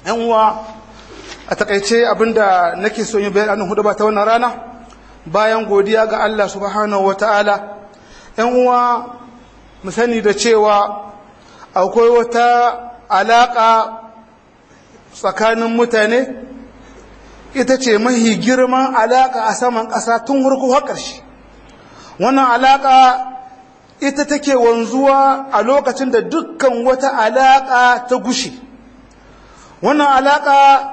yan uwa a takaice abinda nake so yi bayanin hudu ba ta wannan rana bayan godiya ga Allah subhanahu wataala yan uwa mu sani da cewa akwai wata alaka tsakanin mutane ita ce mahi girman alaka a saman ƙasa tun hurku har ƙarshe wannan alaka ita take wanzuwa a lokacin da dukkan wata alaka ta gushe wannan alaka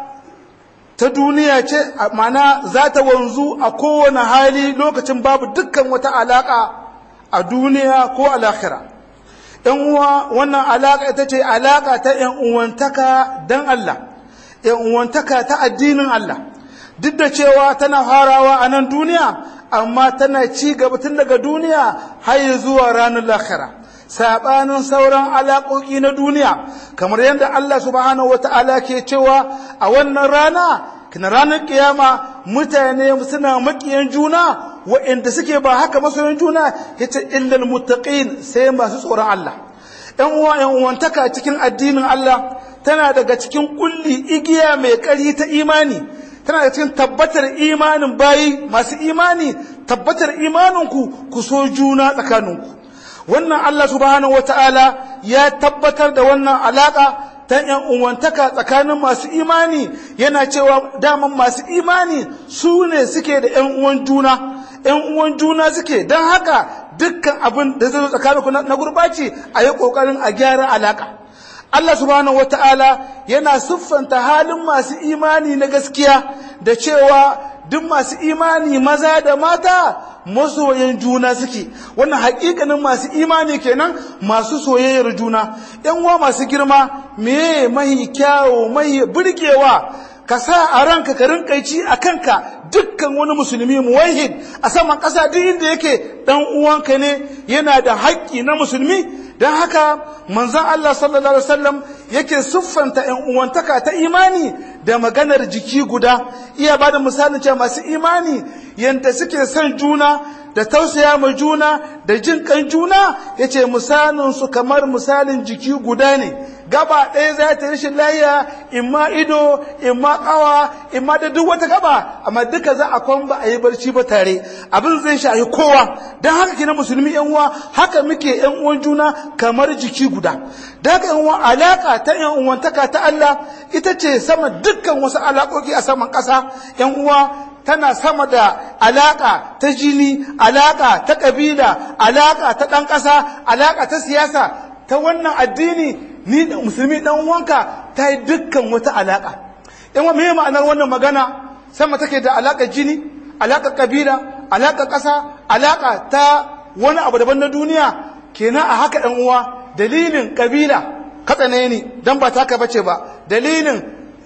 ta duniya ce mana za ta wanzu a kowane hali lokacin babu dukkan wata alaka a duniya ko a lahira ‘yan uwa wannan alaka ita ce alaka ta ‘yan uwantaka don Allah ‘yan uwantaka ta addinin Allah duk da cewa tana farawa a nan duniya amma tana ci gaba tun daga duniya har zuwa ranar lahira sabanin sauran alaƙoƙi na duniya kamar yadda Allah subhanahu wata'ala ke cewa a wannan rana kina ranar kiyama mutane suna makiyan juna waɗanda suke ba haka masoyan juna yace illal muttaqin sai masu tsoron Allah ɗan uwa ɗan uwantaka cikin addinin Allah tana daga cikin kulli igiya mai ƙari ta imani tana da cikin tabbatar imanin bayi masu imani tabbatar imaninku ku so juna tsakaninku wannan Allah subhanahu wata'ala ya tabbatar da wannan alaka ta yan uwantaka tsakanin masu imani yana cewa daman masu imani su ne suke da yan uwan juna yan uwan juna suke don haka dukkan abin da zai zo tsakaninku na gurbaci a yi kokarin a gyara alaka Allah subhanahu wata'ala yana siffanta halin masu imani na gaskiya da cewa duk masu imani maza da mata masoyan juna suke wannan hakikanin masu imani kenan masu soyayyar juna yan uwa masu girma meye mahi kyawo mahi burgewa ka sa a ranka ka rinka ci a kanka dukkan wani musulmi muwahid a saman ƙasa duk inda yake dan uwanka ne yana da haƙƙi na musulmi don haka manzan Allah sallallahu Alaihi wasallam yake siffanta ‘yan uwantaka ta imani da maganar jiki guda iya ba da misalin cewa masu imani yadda suke son juna da tausaya ma juna da jin kan juna ya ce misalinsu kamar misalin jiki guda ne gaba ɗaya za ta rashin layiya imma ido imma ƙawa imma da duk wata gaba amma duka za a kwan ba a yi barci ba tare abin zai shahi kowa don haka kina musulmi yan uwa haka muke yan uwan juna kamar jiki guda da haka yan uwa alaka ta yan uwantaka ta Allah ita ce sama dukkan wasu alaƙoƙi a saman ƙasa yan uwa tana sama da alaka ta jini alaka ta ƙabila alaka ta ɗan ƙasa alaka ta siyasa ta wannan addini ni da musulmi dan uwanka ta yi dukkan wata alaka in wa me ma'anar wannan magana sama take da alaka jini alaka kabila alaka ƙasa alaka ta wani abu daban na duniya kenan a haka ɗan uwa dalilin kabila katsane ni dan ba taka bace ba dalilin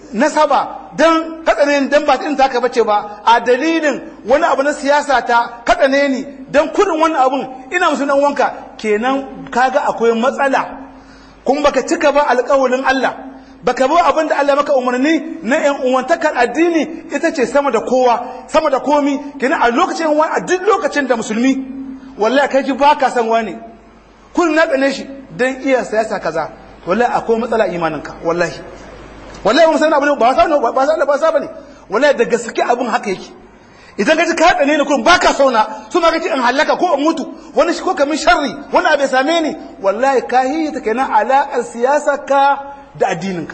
nasaba dan katsane ni dan ba ta taka bace ba a dalilin wani abu na siyasa ta katsane ni dan kudin wannan abun ina musu dan wanka kenan kaga akwai matsala kuma baka cika ba alƙawalin Allah baka bi abin da Allah maka umarni na ƴan uwantakar addini ita ce sama da kowa sama da komi kenan a lokacin wani a duk lokacin da musulmi wallahi kai ji baka san wani kun na tsane shi dan iya siyasa kaza wallahi akwai matsala imaninka wallahi wallahi mun san abin ba sa ba sa ba sa bane wallahi da gaske abin haka yake idan ka ji ka tsane ni kun baka sauna su ma kace in halaka ko in mutu wani shi ko kamin sharri wani abu ya same ni wallahi ka yi ta kenan alaƙar siyasa ka da addininka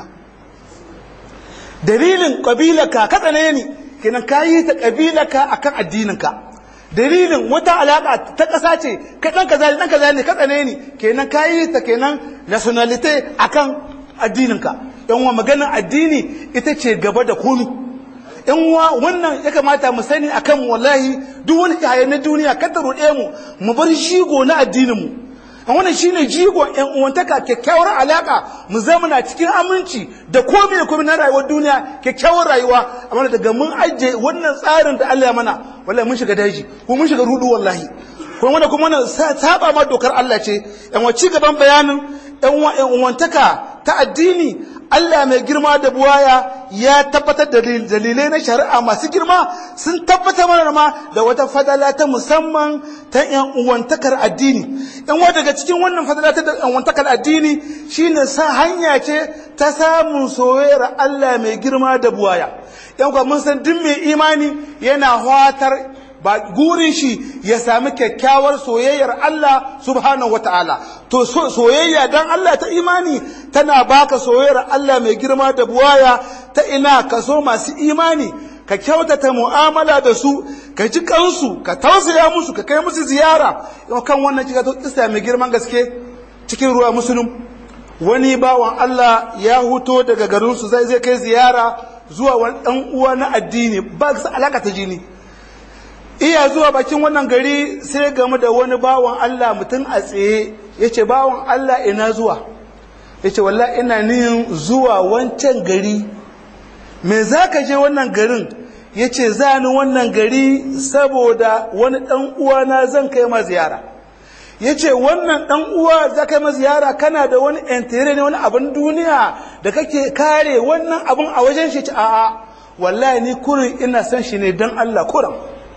dalilin ƙabilarka ka tsane ni kenan ka yi ta ƙabilarka akan addininka dalilin wata alaƙa ta ƙasa ce kai ɗan kaza ne ɗan kaza ne ka tsane ni kenan ka yi ta kenan nationality akan addininka yan wa maganar addini ita ce gaba da komi yan wa wannan ya kamata mu sani akan wallahi duk wani kayan na duniya kada ruɗe mu mu bar shigo na addinin mu wannan shine jigon yan uwantaka kyakkyawar alaka mu zama na cikin aminci da komai da komai na rayuwar duniya kyakkyawar rayuwa amma daga mun ajiye wannan tsarin da Allah ya mana wallahi mun shiga daji ko mun shiga rudu wallahi kuma wannan kuma wannan saba ma dokar Allah ce yan wa ci gaban bayanin yan uwantaka ta addini Allah mai girma da buwaya ya tabbatar da dalilai na shari'a masu girma sun tabbatar mana ma da wata fadala ta musamman ta yan uwantakar addini yan wa daga cikin wannan fadala ta yan uwantakar addini shine sa hanya ce ta samun soyayyar Allah mai girma da buwaya yan kwa mun san duk mai imani yana fatar ba gurin shi ya sami kyakkyawar soyayyar Allah subhanahu wata'ala to soyayya dan Allah ta imani tana baka soyayyar Allah mai girma da buwaya ta ina ka so masu imani ka kyautata mu'amala da su ka ji kansu ka tausaya musu ka kai musu ziyara yau kan wannan kika to kisa mai girman gaske cikin ruwa musulun wani bawan Allah ya huto daga garinsu zai zai kai ziyara zuwa wani dan uwa na addini ba su alaka ta jini iya zuwa bakin wannan gari sai game da wani bawan Allah mutum a tsaye ya ce bawan Allah ina zuwa ya ce wallah ina niyin zuwa wancan gari me za ka je wannan garin ya ce za ni wannan gari saboda wani ɗan uwana zan kai ma ziyara ya ce wannan ɗan uwa za kai ma ziyara kana da wani entere ne wani abin duniya da kake kare wannan abin a wajen shi a'a wallahi ni kurin ina son shi ne don Allah kuran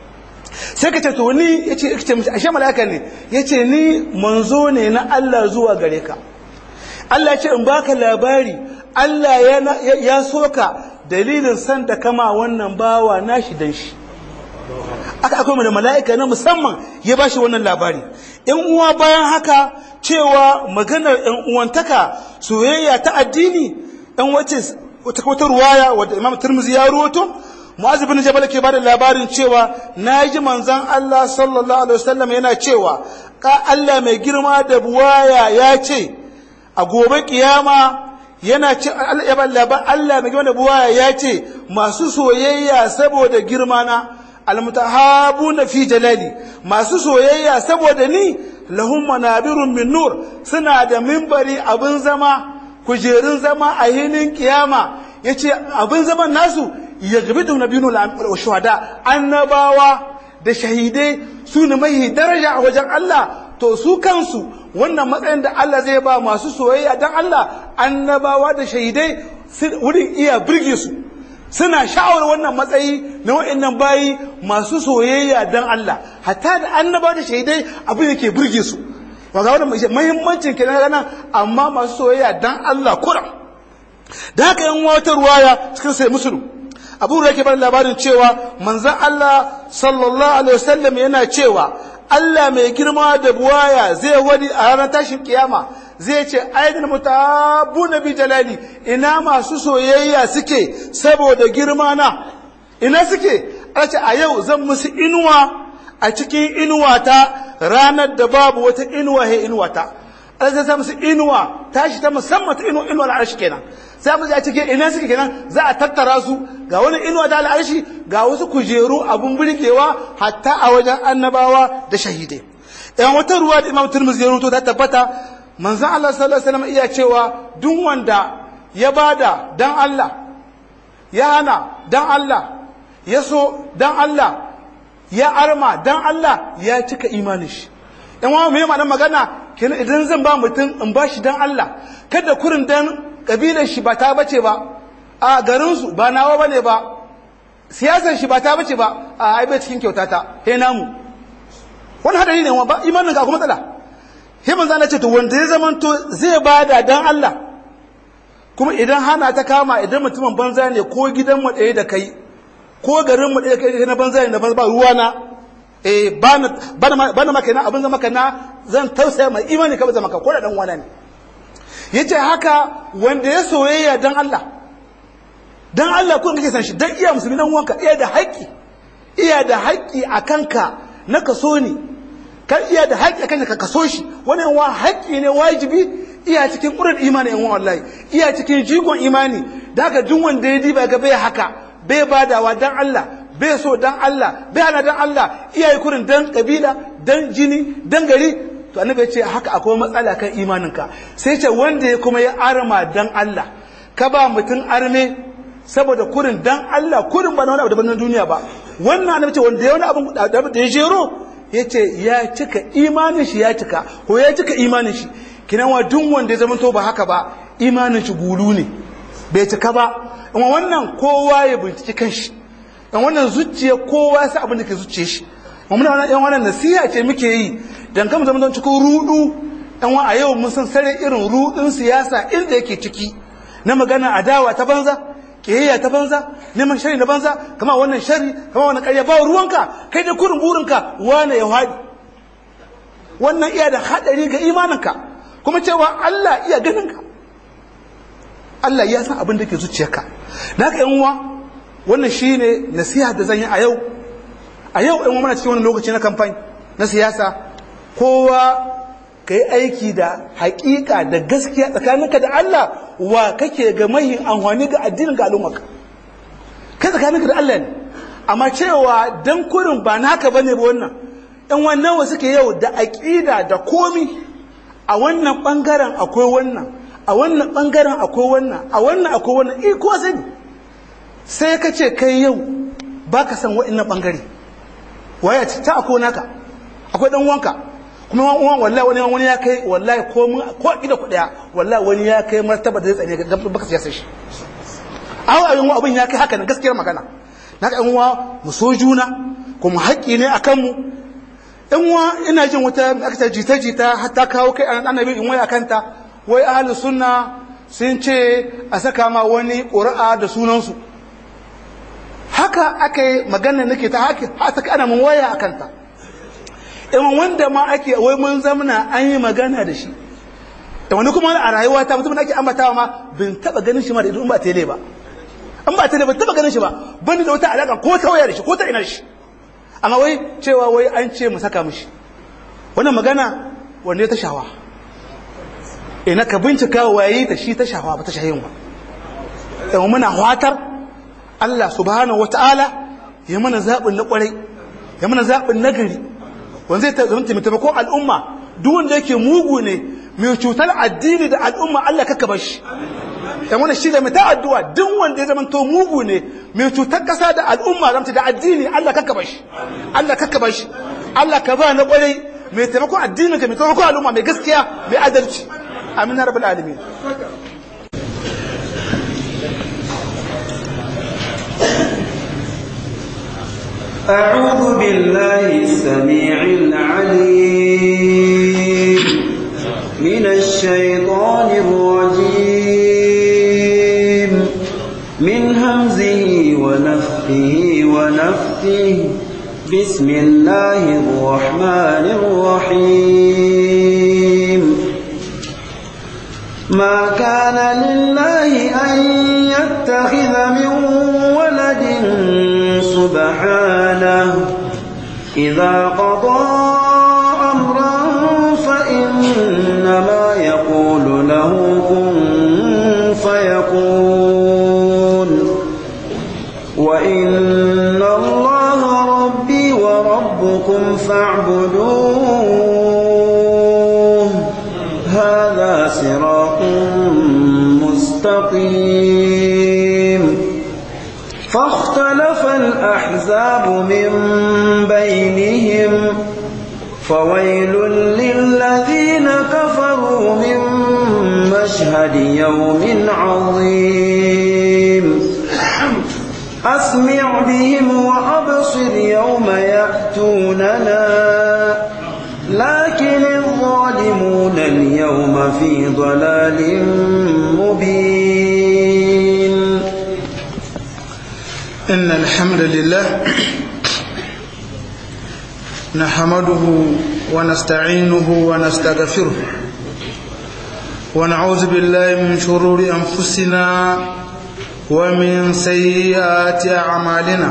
sai ka ce to ni ya ce ce mishi ashe malaka ne ya ce ni manzo ne na Allah zuwa gare ka Allah ya ce in baka labari Allah ya soka dalilin san da kama wannan bawa nashi dan shi aka akwai da mala'ika na musamman ya ba shi wannan labari in uwa bayan haka cewa maganar yan uwantaka soyayya ta addini ɗan wace wata ruwaya wadda imam turmuzi ya ruwato mu'az bin jabal ke bada labarin cewa naji manzon Allah sallallahu alaihi wasallam yana cewa ka Allah mai girma da buwaya ya ce a gobe kiyama yana ce Allah mai girma da buwaya ya ce masu soyayya saboda girma na almutahabuna fi jalali masu soyayya saboda ni lahum manabirun min nur suna da mimbari abin zama kujerun zama a hinin kiyama yace abin zaman nasu yaghbidu nabiyul shuhada annabawa da shahidai su ne mai daraja a wajen Allah to su kansu wannan matsayin da Allah zai ba masu soyayya dan Allah annabawa da shahidai wurin iya birge su suna sha'awar wannan matsayi na wa'annan bayi masu soyayya dan Allah hatta da annabawa da shahidai abin yake birge su ga wannan muhimmancin kenan ranar amma masu soyayya dan Allah kuram da haka yan wata ruwaya cikin sai musulun abu da yake bar labarin cewa manzon Allah sallallahu alaihi wasallam yana cewa Allah mai girma da buwaya zai wani a ranar tashin kiyama zai ce aidin mutabuna bi jalali ina masu soyayya suke saboda girma na ina suke ce a yau zan musu inuwa a cikin inuwa ta ranar da babu wata inuwa he inuwa ta Allah zai musu inuwa tashi ta musamman ta inuwa inuwa al'arshi kenan sai mu a cikin ina suke kenan za a tattara su ga wani inuwa ta al'arshi ga wasu kujeru abun birkewa hatta a wajen annabawa da shahidai yan wata ruwa da imam turmuzi ya rubuto ta tabbata manzon Allah sallallahu alaihi wasallam iya cewa duk wanda ya bada dan Allah ya hana dan Allah ya so dan Allah ya arma dan Allah ya cika imanin shi yan wa me ma'anar magana kenan idan zan ba mutum in ba shi dan Allah kada kurin dan kabilar shi ba ta bace ba a garin su ba nawa bane ba siyasar shi ba ta bace ba a ai bai cikin kyautata he namu wani hadari ne ba imanin ka kuma matsala he manzo Allah ce to wanda ya zamanto zai bada dan Allah kuma idan hana ta kama idan mutumin banza ne ko gidan mu ɗaya da kai ko garin mu ɗaya da kai na banza ne da banza ba ruwa na eh ba na maka na abin zama ka na zan tausaya mai imani ka zama ka ko da dan wani ne yace haka wanda ya soyayya dan Allah dan Allah kun kake san shi dan iya musulmi dan uwanka iya da haƙƙi iya da haƙƙi a kanka na kaso ne kan iya da haƙƙi a kanka ka kaso shi wannan wa haƙƙi ne wajibi iya cikin ƙurar imani yan wallahi iya cikin jigon imani da haka duk wanda ya diba ga bai haka bai badawa dan Allah bai so dan Allah bai hana dan Allah iyaye kurin dan kabila dan jini dan gari to annabi ya ce haka akwai matsala kan imaninka sai ce wanda ya kuma ya arma dan Allah ka ba mutum arme saboda kurin dan Allah kurin ba na wani abu daban na duniya ba wannan annabi ce wanda ya wani abu da ya jero ya ce ya cika imanin shi ya cika ko ya cika imanin shi kinan wa duk wanda ya zama to ba haka ba imanin shi gulu ne bai cika ba in wannan kowa ya binciki kanshi in wannan zuciya kowa ya sa abin da ke zuciye shi muna wannan yan wannan nasiha ce muke yi dan kama zama don cikin rudu yan a yau mun san sare irin rudin siyasa inda yake ciki na magana adawa ta banza kiyayya ta banza neman shari na banza kama wannan shari kama wannan ƙarya ba ruwanka kai da kurin burinka wane ya haɗi wannan iya da haɗari ga imaninka kuma cewa Allah iya ganinka Allah ya san abin da ke zuciyarka da haka yan uwa wannan shine nasiha da zan yi a yau a yau yan uwa muna cikin wani lokaci na kamfani na siyasa kowa ka yi aiki da haƙiƙa da gaskiya tsakaninka da Allah wa kake ga mahin amfani ga addinin ga al'ummarka kai tsakaninka da Allah ne amma cewa dan kurin ba naka bane ba wannan ɗan wannan wa suke yau da aƙida da komi a wannan ɓangaren akwai wannan a wannan ɓangaren akwai wannan a wannan akwai wannan eh ko sani sai ka ce kai yau ba ka san wa'innan ɓangare waya ta akwai naka akwai ɗan wanka kuma wani wallahi wani wani ya kai wallahi ko mun ko ida ku daya wallahi wani ya kai martaba da zai tsane ga baka siyasa shi aw abin abin ya kai haka nan gaskiyar magana na ga uwa mu so juna kuma haƙƙi ne akan mu in wa ina jin wata aka jita jita hatta kawo kai annabi in waya kanta wai ahlus sunna sun ce a saka ma wani ƙura'a da sunansu haka aka yi magana nake ta haka haka ana mun waya akanta in wanda ma ake wai mun zamana an yi magana da shi da wani kuma a rayuwa ta mutum ake ambatawa ma bin taba ganin shi ma da idan ba tele ba an ba tele ba taba ganin shi ba bani da wata alaka ko ta waya da shi ko ta ina shi amma wai cewa wai an ce mu saka mishi wannan magana wanda ya ta shawa ina ka bincika waye ta shi ta shawa ba ta shahin ba dan muna watar Allah subhanahu wataala ya mana zabin na kwarai ya mana zabin nagari wanda zai zama taimakon al'umma duk wanda yake mugu ne mai cutar addini da al'umma Allah kaka bar shi dan wannan shi da mai ta addu'a duk wanda ya zama to mugu ne mai cutar kasa da al'umma zamta da addini Allah kaka bar shi Allah kaka bar shi Allah ka ba na kwarai mai taimakon addinin ka mai taimakon al'umma mai gaskiya mai adalci amin rabbul alamin أعوذ بالله السميع العليم من الشيطان الرجيم من همزه ونفخه ونفثه بسم الله الرحمن الرحيم ما كان لله أن يتخذ من ولد سبحانه إذا قضى أمرا فإنما يقول له كن فيكون وإن الله ربي وربكم فاعبدوه هذا صراط مستقيم فاختلف الأحزاب من بينهم فويل للذين كفروا من مشهد يوم عظيم أسمع بهم وأبصر يوم يأتوننا لكن الظالمون اليوم في ضلال مبين إن الحمد لله نحمده ونستعينه ونستغفره ونعوذ بالله من شرور أنفسنا ومن سيئات أعمالنا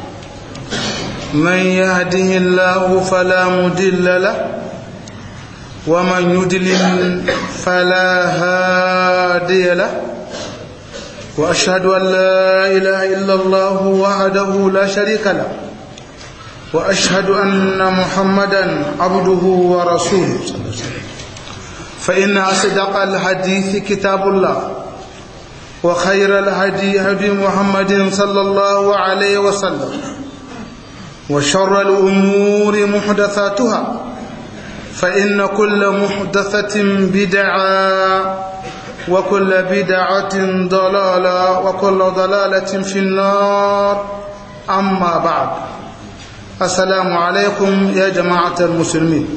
من يهده الله فلا مدل له ومن يدلل فلا هادي له وأشهد أن لا إله إلا الله وحده لا شريك له وأشهد أن محمدا عبده ورسوله فإن أصدق الحديث كتاب الله وخير الهدي هدي محمد صلى الله عليه وسلم وشر الأمور محدثاتها فإن كل محدثة بدعة وكل بدعة ضلالة وكل ضلالة في النار أما بعد السلام عليكم يا جماعة المسلمين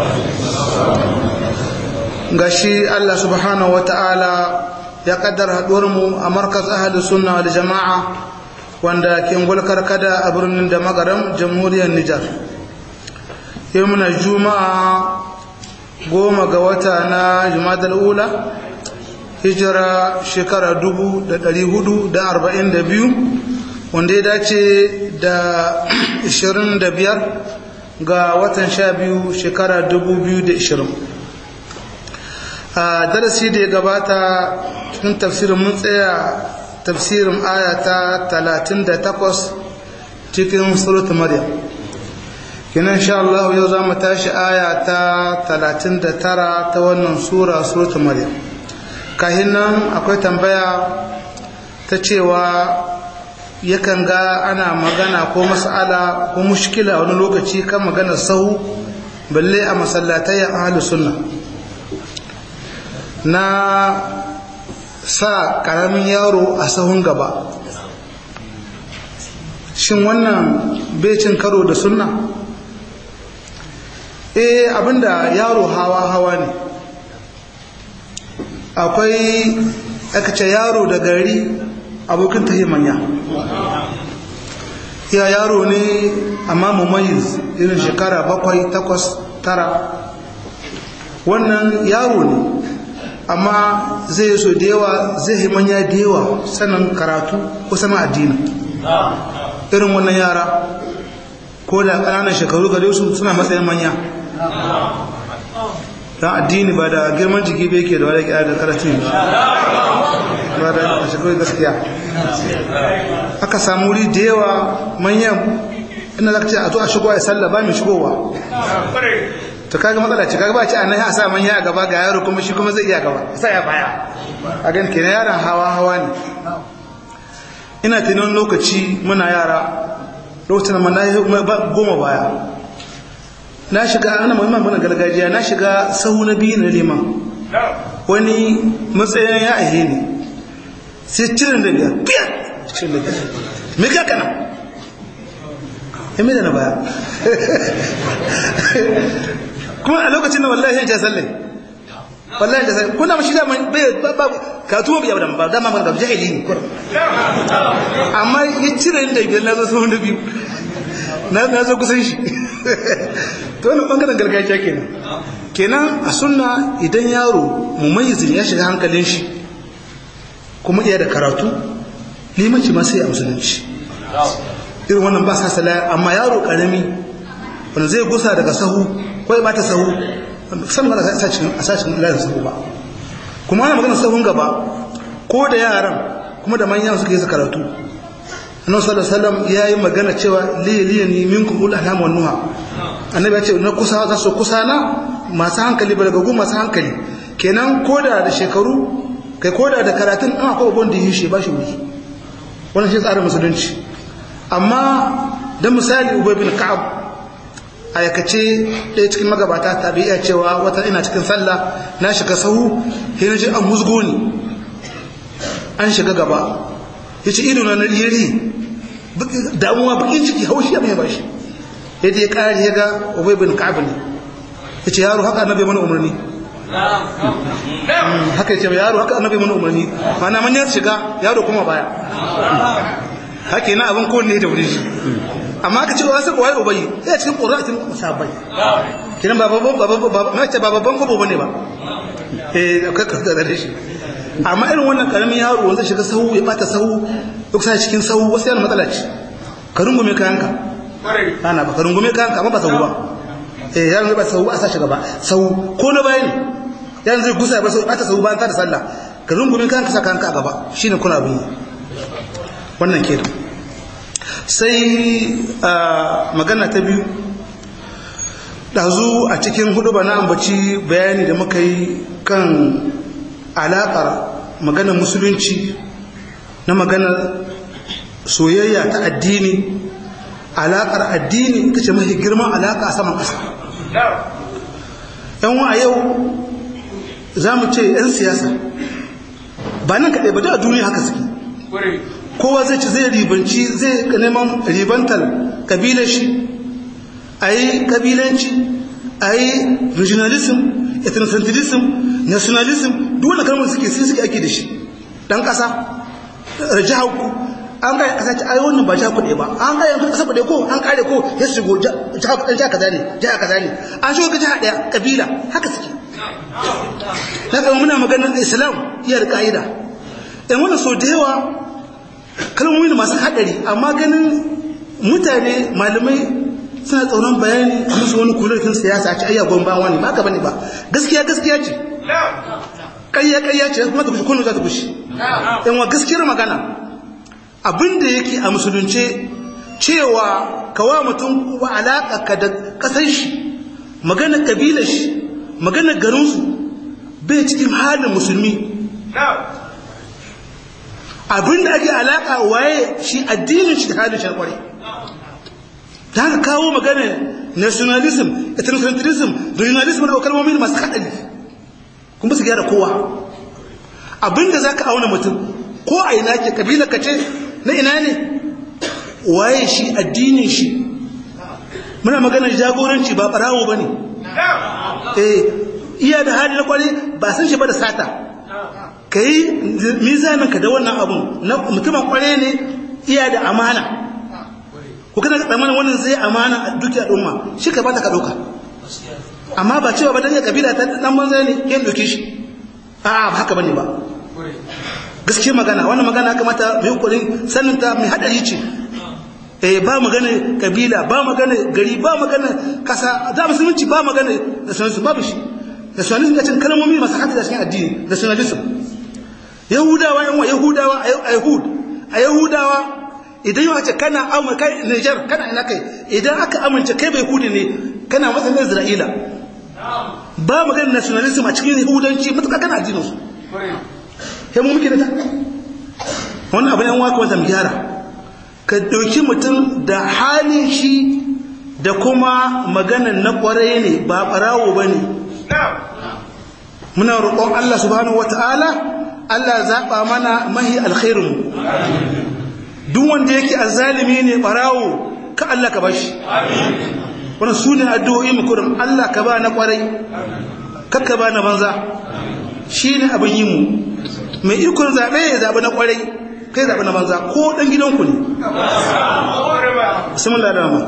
gashi Allah subhanahu wa ta'ala ya kaddara mu a markas ahalus sunna wal jama'a wanda ke gulkar kada a birnin da magaram jamhuriyar Nijar yau muna juma'a goma ga wata na jumadal ula hijira shekara dubu da ɗari hudu da arba'in da biyu wanda ya dace da ishirin da biyar ga watan sha biyu shekara dubu biyu da ishirin a darasi da ya gabata cikin tafsirin mun tsaya tafsirin aya ta talatin da takwas cikin surat maryam kinan sha Allah yau za mu tashi aya ta talatin da tara ta wannan sura surat maryam kahin nan akwai tambaya ta cewa yakan ga ana magana ko mas'ala ko mushkila wani lokaci kan maganar sahu balle a masallatai a ahlus sunna na sa karamin yaro a sahun gaba shin wannan becin karo da sunna eh abinda yaro hawa hawa ne akwai aka ce yaro da gari abokin tahi manya ya yaro ne amma mumayiz irin shekara bakwai takwas tara wannan yaro ne amma zai so da yawa zai yi manya da yawa sanin karatu ko sanin addini irin wannan yara ko da ƙananan shekaru gare su suna matsayin manya don addini ba da girman jiki bai ke da wadda kira da karatun ba da shekaru gaskiya aka samu wuri da yawa manyan ina za ka ce a zo a shigo a sallah ba mai shigowa to kaga matsala ce kaga ba ce annahi a sa manya a gaba ga yaro kuma shi kuma zai iya gaba sai ya baya a gan kenan yaron hawa hawa ne ina tunan lokaci muna yara lokacin ma na goma baya na shiga ana muhimman muna gargajiya na shiga sahu na biyu na liman wani matsayin ya ahe ne sai cirin da biyar biyar cirin da biyar me ka kana ya mai da na baya kuma a lokacin da wallahi ya sallai wallahi da sai kuna mashi da bai ba ka tuwo biya da ba dama ga jahili ne kur amma ya cire da biyar na zo sun da biyu na na zo kusan shi to wannan bangaren gargajiya kenan kenan a sunna idan yaro mumayyizin ya shiga hankalin shi kuma iya da karatu limanci ma sai a musulunci irin wannan ba sa sala amma yaro karami wanda zai gusa daga sahu ko ya bata sahu san ba a cikin a sashin layin sahu ba kuma ana magana sahun gaba ko da yaran kuma da manyan suka yi su karatu annabi sallallahu alaihi wasallam yayi magana cewa li liyani minkum ul ahlam wan nuha annabi ya ce na kusa za su kusa na masu hankali balagagu masu hankali kenan koda da shekaru kai koda da karatun an akwai abun da yi shi ba shi wuri wannan shi tsarin musulunci amma dan misali ubay bin ka'ab aikace ɗaya cikin magabata ta iya cewa wata ina cikin sallah na shiga sahu sai na ji an musgo ni an shiga gaba ya ce ido na riri damuwa bakin ciki haushi ya mai bashi yadda ya ƙari ya ga ubay bin ka'ab ne ya ce yaro haka annabi mana umarni haka ya ce yaro haka annabi mana umarni mana manyan shiga yaro kuma baya haka yana abin kowanne da wurin shi amma aka ce wa sai waye ubayi ya cikin qur'atin musabai kiran ba babban babban ba ma ce ba babban gobo bane ba eh ka ka da shi amma irin wannan karamin yaro wanda shiga sahu ya bata sahu duk sai cikin sahu wasu yana matsala ce ka rungume kayanka ana ba ka rungume kayanka amma ba sahu ba eh yaron zai ba sahu a sashi gaba sahu ko na bayani yaron zai gusa ba sahu bata sahu bayan ta da sallah ka rungume kayanka sa kayanka a gaba shine kuna bin wannan kenan sai magana ta biyu ɗazu a cikin hudu ba na ambaci bayani da muka yi kan alaƙar maganar musulunci na maganar soyayya ta addini alaƙar addini ita ce mafi girman alaƙa a saman ƙasa yan a yau za mu ce 'yan siyasa ba nan kaɗai ba da a duniya haka suke kowa zai ci zai ribanci zai neman ribantar kabilar shi a yi kabilanci a yi regionalism ethnocentralism nationalism duk wanda kalmar suke sai suke ake da shi dan ƙasa jihar ku an gaya ƙasa ce ai wannan ba jihar kuɗe ba an gaya yankin ƙasa kuɗe ko an kare ko ya shigo jihar kuɗe jihar kaza ne jihar kaza ne an shigo ga jihar ɗaya kabila haka suke na kama muna maganar islam iya da ka'ida in wannan so da yawa kalmomi da masu haɗari amma ganin mutane malamai suna tsoron bayani a musu wani kulokin siyasa a ci ayya gomba wani ba ka bane ba gaskiya gaskiya ce ƙarya ƙarya ce kuma ta kushe kunu za ta kushe yan wa gaskiyar magana abinda yake a musulunce cewa kawa mutum wa alaƙa ka da ƙasar shi magana ƙabilar shi magana garinsu bai cikin halin musulmi abinda ake alaƙa waye shi addinin shi da halin sharkwari ta haka kawo magana nationalism ethnocentralism regionalism da kalmomi masu haɗari kuma su gyara kowa abinda za ka auna mutum ko a ina ke kabila ka ce na ina ne waye shi addinin shi muna maganar jagoranci ba ɓarawo ba ne iya da hali na kwari ba san shi ba da sata ka yi mizaninka da wannan abun na mutumin kware ne iya da amana ko kana ka tsammanin wannan zai amana a duki al'umma shi ka bata ka dauka amma ba cewa ba dan ya kabila ta dan banza ne yin doke shi a ba haka bane ba gaskiya magana wannan magana kamata mai kokarin sanin ta mai hadari ce eh ba magana kabila ba magana gari ba magana kasa da musulunci ba magana nationalism babu shi nationalism ya cin kalmomi masu hadari cikin addini nationalism yahudawa yan yahudawa a yahud a yahudawa idan yau ce kana amurka niger kana ina kai idan aka amince kai bai kudi ne kana matsayin isra'ila ba maganin nationalism a cikin yahudanci matuƙa kana addinin su sai mu muke da ta wannan abin yan waka wata gyara ka ɗauki mutum da halin shi da kuma maganan na ƙwarai ne ba ɓarawo ba ne muna roƙon Allah subhanahu wata'ala Allah zaɓa mana mahi alkhairinmu duk wanda yake azalimi ne barawo ka Allah ka bashi wani su ne addu'o'i mukurin Allah ka ba na kwarai kakka ba na banza shi ne abin yi mu mai ikon zaɓe ya zaɓi na kwarai kai zaɓi na banza ko ɗan gidanku ne bismillah da mu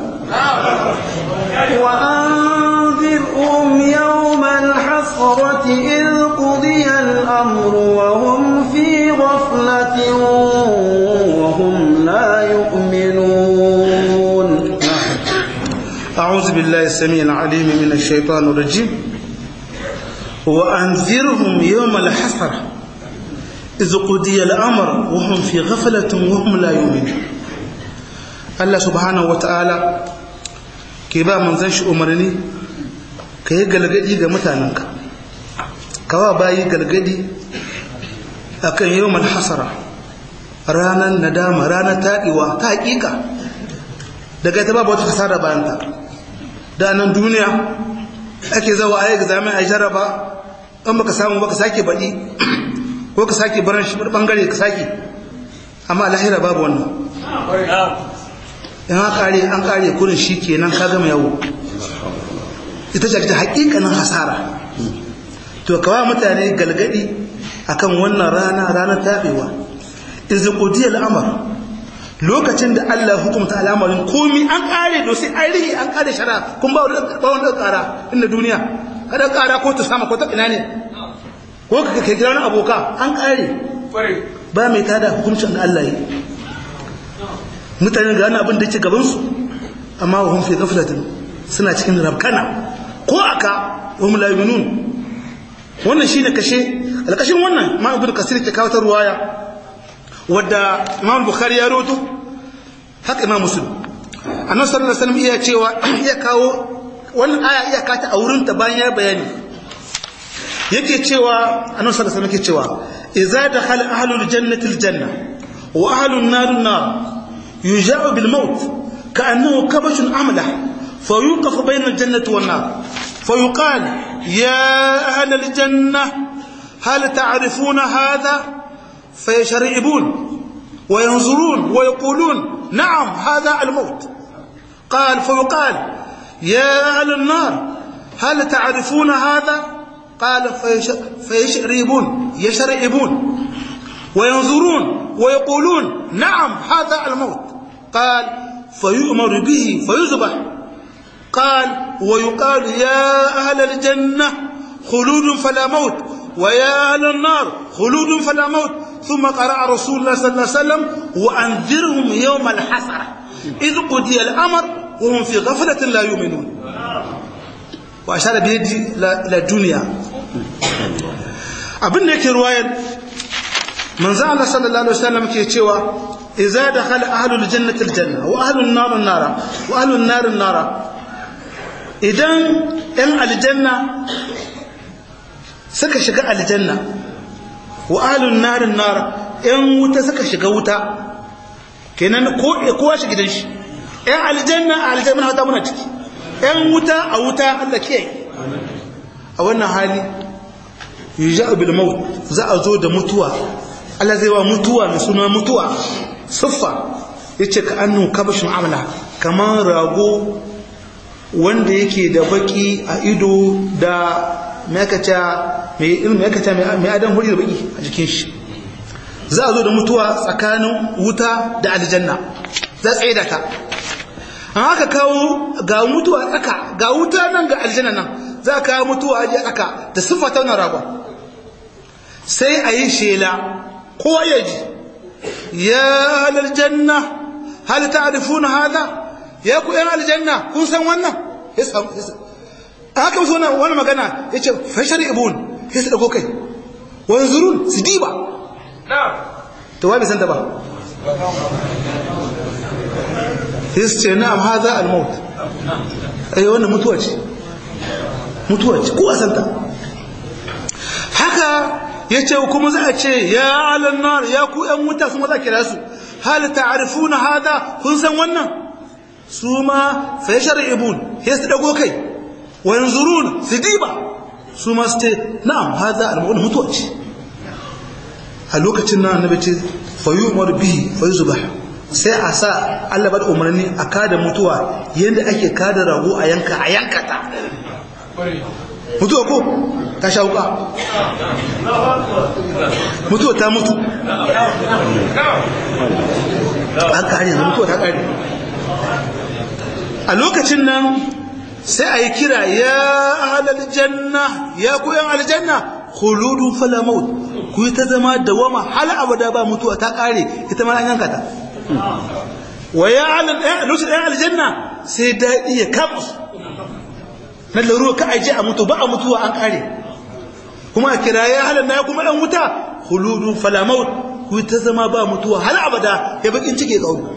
وأنذرهم يوم الحسرة إذ قضي الأمر وهم في غفلة وهم لا يؤمنون أعوذ بالله السميع العليم من الشيطان الرجيم وأنذرهم يوم الحسرة إذ قضي الأمر وهم في غفلة وهم لا يؤمنون الله سبحانه وتعالى ke ba manzan shi umarni ka yi galgadi ga mutanenka kawa bayi galgadi a kan yau hasara ranar nadama ranar taɗiwa ta haƙiƙa daga ta babu wata kasara bayanta da nan duniya ake zawa a yi examen a jaraba in baka samu baka sake baɗi ko ka sake baran shi ɓangare ka sake amma lahira babu wannan in an kare an kare kurin shi kenan ka gama yawo ita ce ta hakikanin hasara to kawa mutane galgadi akan wannan rana ranar tabewa izu qudiyal amr lokacin da Allah hukumta al'amarin komi an kare do sai an rihi an kare shara kun ba wanda ba wanda kara inda duniya kada kara ko ta sama ko ta ina ne ko ka kai gidan aboka an kare ba mai tada hukuncin da Allah yi mutane ga wani abin da ke gabansu amma wa hunfi gaflatin suna cikin rabkana ko aka wa mulaminun wannan shine kashe alkashin wannan ma ibn kasir ke kawo ta ruwaya wadda imam bukhari ya roto haka imam muslim annabi sallallahu alaihi wasallam iya cewa iya kawo wannan aya iya kata a wurin ta bayan ya bayani yake cewa annabi sallallahu alaihi wasallam yake cewa idza dakhala ahlul jannati aljanna wa ahlun nar nar يجاء بالموت كأنه كبش أملح فيوقف بين الجنة والنار فيقال يا أهل الجنة هل تعرفون هذا فيشرئبون وينظرون ويقولون نعم هذا الموت قال فيقال يا أهل النار هل تعرفون هذا قال فيش... فيشرئبون يشرئبون وينظرون ويقولون نعم هذا الموت قال فيؤمر به فيذبح قال ويقال يا أهل الجنة خلود فلا موت ويا أهل النار خلود فلا موت ثم قرأ رسول الله صلى الله عليه وسلم وأنذرهم يوم الحسرة إذ قضي الأمر وهم في غفلة لا يؤمنون وأشار بيدي إلى الدنيا abin da yake ruwayar manzo Allah sallallahu alaihi wasallam ke cewa idza dakhala ahlul jannati aljanna wa ahlun nar nara wa ahlun nar nara idan ɗan aljanna suka shiga aljanna wa ahlun nar nara ɗan wuta suka shiga wuta kenan ko kowa shi gidan shi ɗan aljanna a aljanna hata muna ciki ɗan wuta a wuta Allah kiyaye a wannan hali yuja'u bil maut za a zo da mutuwa Allah zai wa mutuwa mai suna mutuwa siffa yace ka annu kabashun amla kamar rago wanda yake da baki a ido da mekata mai ilmi mekata mai adam huri da baki a jikin shi za a zo da mutuwa tsakanin wuta da aljanna za tsaye da ta an haka kawo ga mutuwa tsaka ga wuta nan ga aljanna nan za a kawo mutuwa a tsaka da siffa ta wannan ragon sai a yi shela kowa ya ji ya aljanna hal ta'rifuna hada ya ku yan aljanna kun san wannan ya samu haka musu wannan wannan magana yace fashar ibun sai su dago kai wanzurun su diba to wai bai san ta ba sai su ce na'am hada al-maut ai wannan mutuwa ce mutuwa ce ko a santa haka ya ce kuma za a ce ya alannar ya ku ‘yan wuta su maza kira su hal ta'arifuna hada kun san wannan su ma sai shari'ibun ya su dago kai wa yanzurun su diba su ma su ce na'am hada al-mu'min mutuwa ce a lokacin nan annabi ce fa yu'mar bihi fa yuzbah sai a sa Allah bada umarni a kada mutuwa yanda ake kada rago a yanka a yanka ta mutuwa ko ta sha wuka mutuwa ta mutu an kare yanzu mutuwa ta kare a lokacin nan sai a yi kira ya ahalar janna ya kuyan aljanna khuludu fala maut ku yi ta zama dawama hal abada ba mutuwa ta kare ita ma an yanka ta wa ya ahalar lokacin ɗan aljanna sai daɗi ya kama su na laruwa ka aje a mutu ba a mutuwa an kare kuma a kira ya halar na kuma ɗan wuta huludun falamaut ku ta zama ba mutuwa hal abada ya bakin cike kauri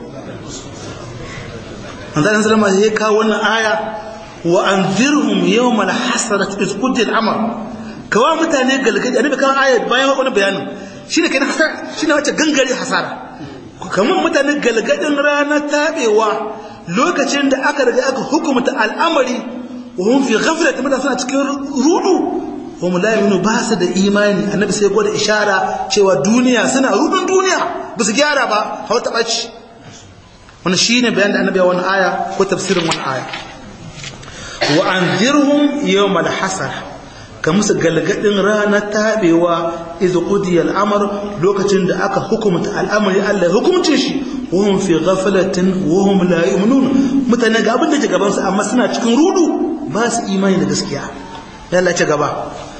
an zanen salama ya kawo wannan aya wa an zirhum yau mala hasarat iskudin amar kawo mutane galgadi a nabi kawo aya bayan wani bayanin shi ne kai hasara shi ne wacce gangare hasara kamar mutane galgadin ranar taɓewa lokacin da aka riga aka hukumta al'amari وهم في غفلة من suna cikin rudu hum la yu'minu ba su da imani annabi sai gwada ishara cewa duniya suna rudun duniya ba su gyara ba hawa ta baci wannan shine bayan da annabi ya wannan aya ko tafsirin wannan aya wa anzirhum yawm al-hasar ka musu galgadin ranar tabewa iz qudiya al-amr lokacin da aka hukumta al'amari Allah ya hukumce shi wahum fi ghaflatin wahum la yu'minun mutane ga abin da ke gaban su amma suna cikin rudu ba su imani da gaskiya yalla ci gaba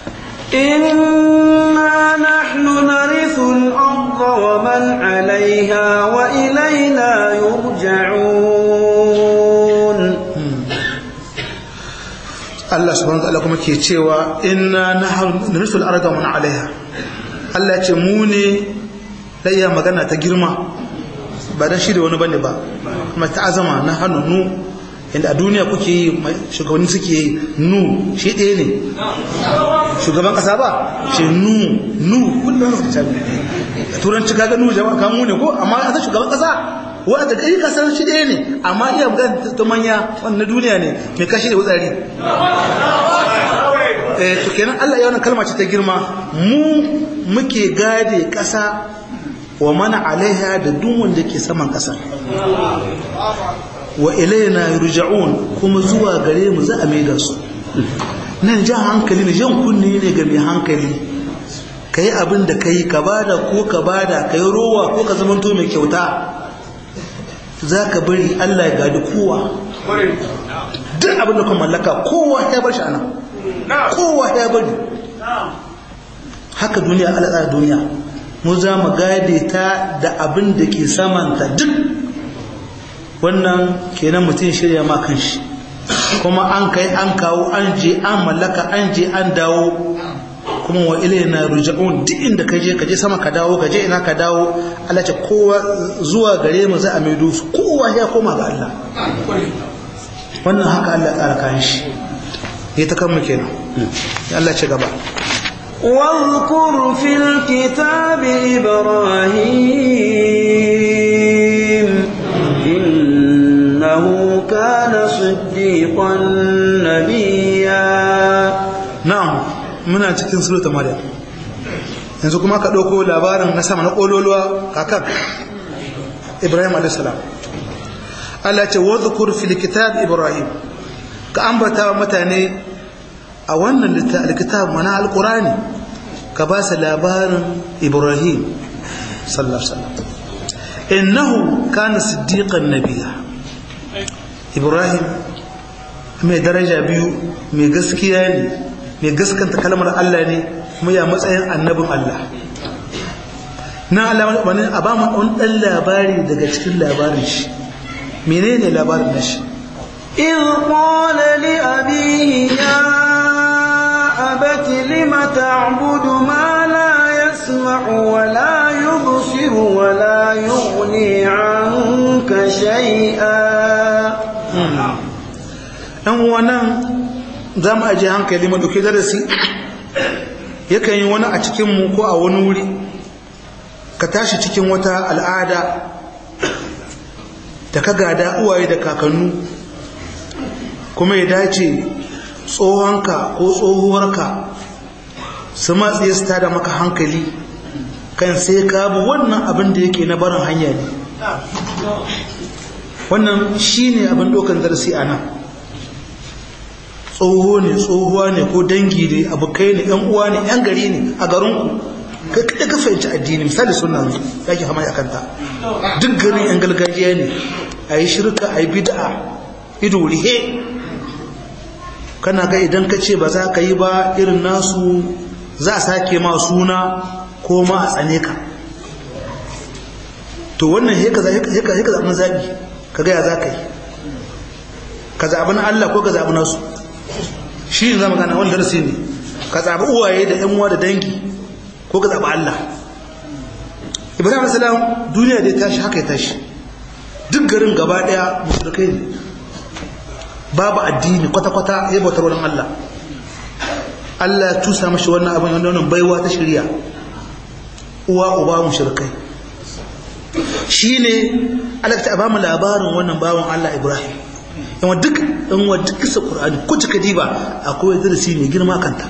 إنا نحن نرث الأرض ومن عليها وإلينا يرجعون Allah subhanahu wa ta'ala kuma ke cewa inna nahnu narisul arda wa man 'alayha Allah ya ce mu ne layya magana ta girma ba dan shi da wani bane ba kuma ta azama na hannu nu inda a duniya kuke yi shugabanni suke yi nu shi ɗaya ne shugaban ƙasa ba shi nu nu kullum su ta a turanci kaga nu jama'a kan mu ne ko amma a ta shugaban ƙasa wa ta kai kasar shi ɗaya ne amma iya magana ta manya wannan duniya ne mai kashi da wutsari eh to kenan Allah ya wannan kalma ce ta girma mu muke gade ƙasa wa mana alaiha da duk wanda ke saman ƙasa wa ilaina yurja'un kuma zuwa gare mu za a maida su nan jan hankali ne jan kunne ne ga mai hankali ka yi abin da ka yi ka bada ko ka bada ka yi rowa ko ka zamanto mai kyauta za ka bari Allah ya gadi kowa duk abin da ka mallaka kowa ya bar shi ana kowa ya bari haka duniya alaƙa duniya mu za mu gade ta da abin da ke samanta duk wannan kenan mutum shirya ma kan shi kuma an kai an kawo an je an mallaka an je an dawo kuma wa ilayna ruja'un duk inda ka je ka je sama ka dawo ka je ina ka dawo Allah ce kowa zuwa gare mu za a maido su kowa ya koma ga Allah wannan haka Allah tsara kayan shi ya ta kan mu kenan Allah ce gaba واذكر في الكتاب إبراهيم إنه كان صديقا نبيا na'am muna cikin surata maryam yanzu kuma ka ɗauko labarin na sama na ƙololuwa kakan ibrahim a.s. Allah ce wadhukur fil kitab ibrahim ka ambata wa mutane a wannan likitab mana alqurani ka ba su labarin ibrahim sallallahu alaihi wasallam innahu kana siddiqan nabiyya ibrahim mai daraja biyu mai gaskiya ne mai gaskanta kalmar Allah ne kuma ya matsayin annabin Allah na Allah wani a ba mu ɗan ɗan labari daga cikin labarin shi menene labarin na shi إذ قال لأبيه يا أبت لم تعبد ما لا يسمع ولا يبصر ولا يغني عنك شيئا ɗan wannan za mu ajiye hankali mu ɗauki darasi yakan yi wani a cikinmu ko a wani wuri ka tashi cikin wata al'ada da ka gada uwaye da kakannu kuma ya dace tsohonka ko tsohuwarka su matsaye su tada maka hankali kan sai ka bi wannan abin da yake na barin hanya ne wannan shi ne abin ɗaukan darasi a nan tsoho ne tsohuwa ne ko dangi ne abokai ne yan uwa ne yan gari ne a garinku kai kada ka fahimci addini misali suna ya ke hama kanta duk garin yan gargajiya ne a yi shirka a yi bid'a ido rihe kana ga idan ka ce ba za ka yi ba irin nasu za a sake ma suna ko ma a tsane ka to wannan heka zaɓin zaɓi ka gaya za ka yi ka zaɓi na Allah ko ka zaɓi nasu shi ne zama gana wani darasi ne ka zaɓi uwaye da yan uwa da dangi ko ka zaɓi Allah ibrahim salam duniya da ya tashi haka ya tashi duk garin gaba ɗaya musulkai ne babu addini kwata-kwata ya bautar wurin Allah Allah ya tusa mashi wannan abin wanda wannan baiwa ta shirya uwa uba mushrikai shine Allah ta ba mu labarin wannan bawan Allah Ibrahim yawan duk in wa duk kisa Qur'ani ko cika diba akwai darasi mai girma kanta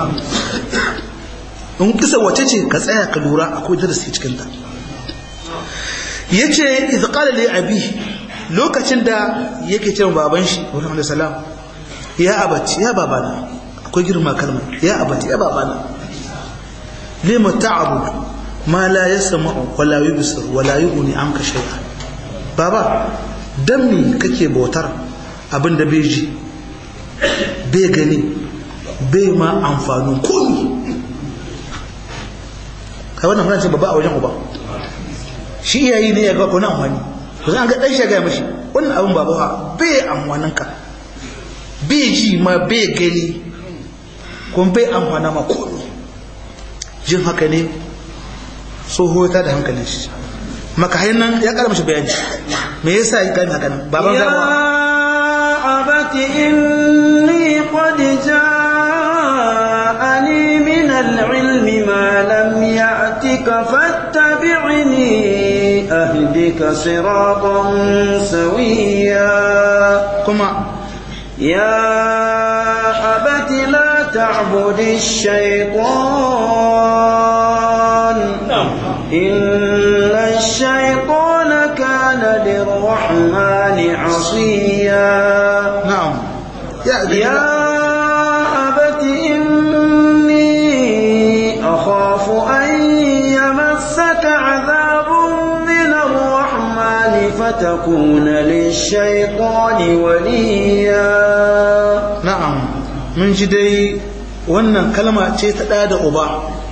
in kisa wace ce ka tsaya ka lura akwai darasi cikin ta yace idh qala li abi lokacin da yake cewa baban shi Muhammad sallam ya abati ya babana akwai girma kalma ya abati ya babana lima ta'budu ma la yasma'u wa la yubsir wa la yughni anka shay'a baba dan me kake bautar abin da bai ji bai gani bai ma amfanin komi kai wannan fara ce babba a wajen uba shi iyayi ne ya ga kona amfani to zan ga dan shi ga mishi wannan abin baba ha bai amfanin ka bai ji ma bai gani kuma bai amfana ma komi jin haka ne tsoho ta da hankalin shi maka hanyar ya kara mashi bayani me yasa ya gani haka nan baban zama أبت إني قد جاءني من العلم ما لم يأتك فاتبعني أهدك صراطا سويا kuma يا أبت لا تعبد الشيطان إن الشيطان كان للرحمن عصيا na'am ya يا أبت إني أخاف أن يمسك عذاب من الرحمن فتكون للشيطان وليا na'am mun ji dai wannan kalma ce ta ɗa da uba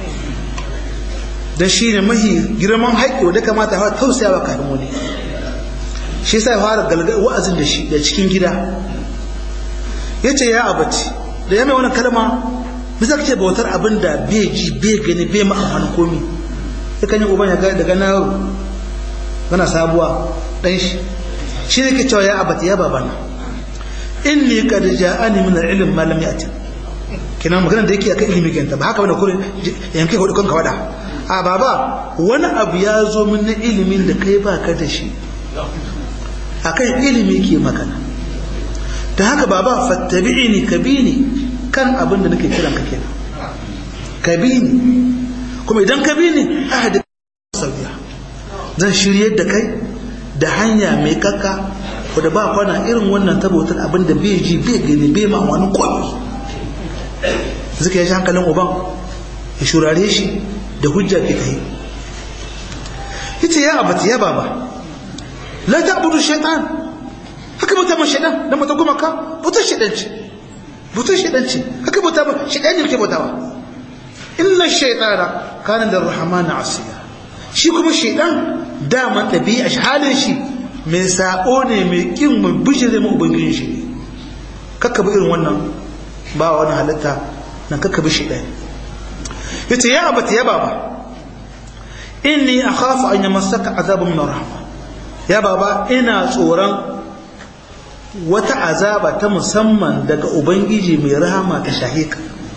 da shi ne mahi girman haƙƙi da kamata hawa tausaya wa kafin wani shi sai fara galgar wa'azin da shi da cikin gida ya ce ya abaci da ya mai wani kalma bisa ce bautar abin da bai ji bai gani bai ma amfani komi ya kan yi uban ya gani daga na yau gana sabuwa ɗan shi shi ne ke cewa ya abaci ya babana inni qad ja'ani min al-ilm ma lam ya'ti kina magana da yake akan ilimi kenta ba haka bane kurin yanke hudu kanka wada a baba wani abu ya zo min na ilimin da kai baka da shi akan ilimi ke magana da haka baba fattabi'ini kabini kan abin da nake kiran ka kenan kabini kuma idan kabini ahadi sabiya zan shiryar da kai da hanya mai kakka wadda ba kwana irin wannan tabbatar abin da bai ji bai gani bai ma wani kwallo suka yi hankalin uban ya shurare shi da hujja ke kai ita ya abata ya baba la ta abudu shaitan haka bauta ma shaitan da mata goma ka bautar shaitan ce bautar shaitan ce haka bauta ma shaitan ne ke bautawa inna shaitana kana da rahmana asiya shi kuma shaitan dama ɗabi'a halin shi mai sabo ne mai kin mai bishire mu ubangijin shi kakka bi irin wannan ba wani halitta na kakka bi shi ɗaya yace ya abata ya baba inni akhafu an yamassaka azabun min rahma ya baba ina tsoron wata azaba ta musamman daga ubangiji mai rahama ta shahika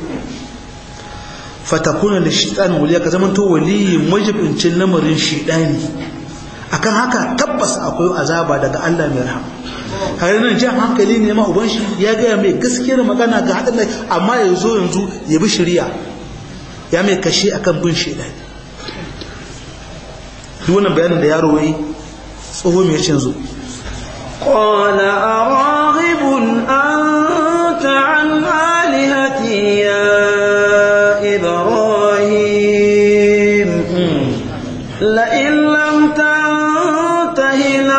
fatakuna da shaitan waliya ka zama to waliyin majibincin lamarin shaitani akan haka tabbas akwai azaba daga Allah mai rahama har nan jan hankali ne ma uban shi ya gaya mai gaskiyar magana ga hadin lai amma ya zo yanzu ya bi shari'a ya mai kashe akan bin shaitani duk wannan bayanin da yaro yayi tsoho mai yace yanzu قال أراغب أنت عن آلهتي يا إبراهيم لئن لم تنته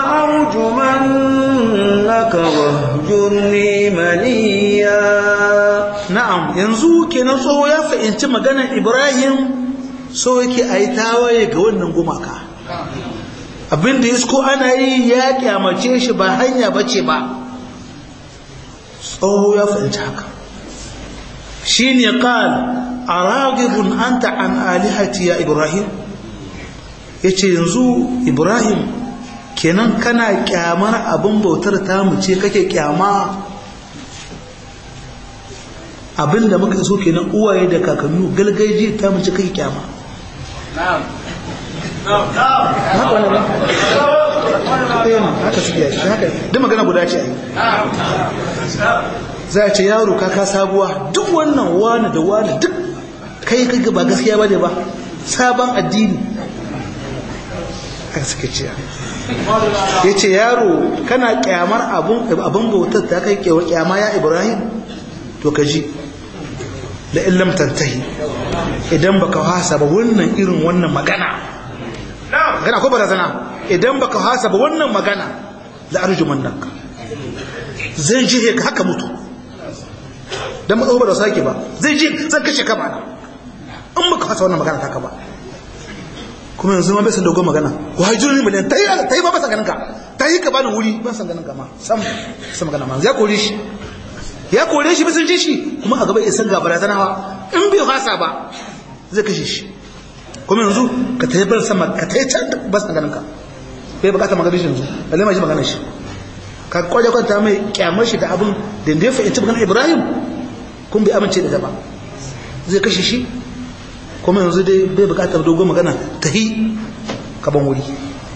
لأرجمنك واهجرني مليا na'am yanzu kenan tsoho ya fahimci maganar Ibrahim so yake ayi tawaye ga wannan gumaka abin da yasko ana yi ya kyamace shi ba hanya bace ba tsoho ya fahimci haka shine qal aragibun anta an alihati ya Ibrahim yace yanzu Ibrahim kenan kana kyamar abin bautar tamu ce kake kyama abinda muka so kenan uwaye da kakannu galgaji ta mace kai kyama haka wani ba haka suke yi haka duk magana guda ce ai za a ce yaro kaka sabuwa duk wannan wani da wani duk kai kai ba gaskiya ba ne ba sabon addini haka suke ce ya ce yaro kana kyamar abin bautar ta kai kyama ya ibrahim to ka ji da illam tantahi idan baka hasa ba wannan irin wannan magana magana ko barazana idan baka hasa ba wannan magana la arjuman nak zai ji ka haka mutu dan matsawo ba da sake ba zai ji zan kashe ka ba in baka hasa wannan magana taka ba kuma yanzu ma bai san dogon magana ko hajjuri miliyan tayi tayi ba ba san ganin ka tayi ka bani wuri ba san ganin ka ma sam sam magana ma ya kore shi ya kore shi bisan ji shi kuma a gaba ya san gabara zanawa in bai hasa ba zai kashe shi kuma yanzu ka ta yi bar sama ka ta yi can ba su ganin ka bai bukata magana shi yanzu balle ma shi magana shi ka kwaje kwanta mai kyamar shi da abin da ya fahimci magana ibrahim kun bai amince da ba zai kashe shi kuma yanzu dai bai bukatar dogon magana ta yi kaban wuri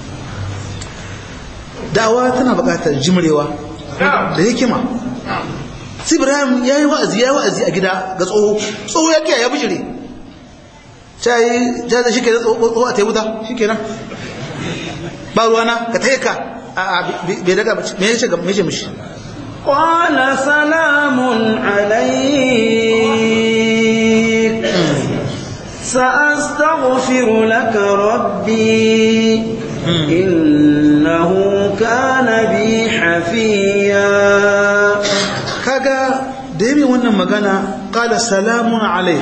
dawa tana bukatar jimrewa da hikima sai ibrahim ya yi wa'azi ya yi wa'azi a gida ga tsoho tsoho ya kiya ya bijire sai ja da shike da tsoho a wuta shikenan ba ruwana ka tayi ka a bai daga me yace ga me yace mishi قال سلام عليك سأستغفر لك ربي إنه كان بي حفيا kaga da yi wannan magana kala salamun alaik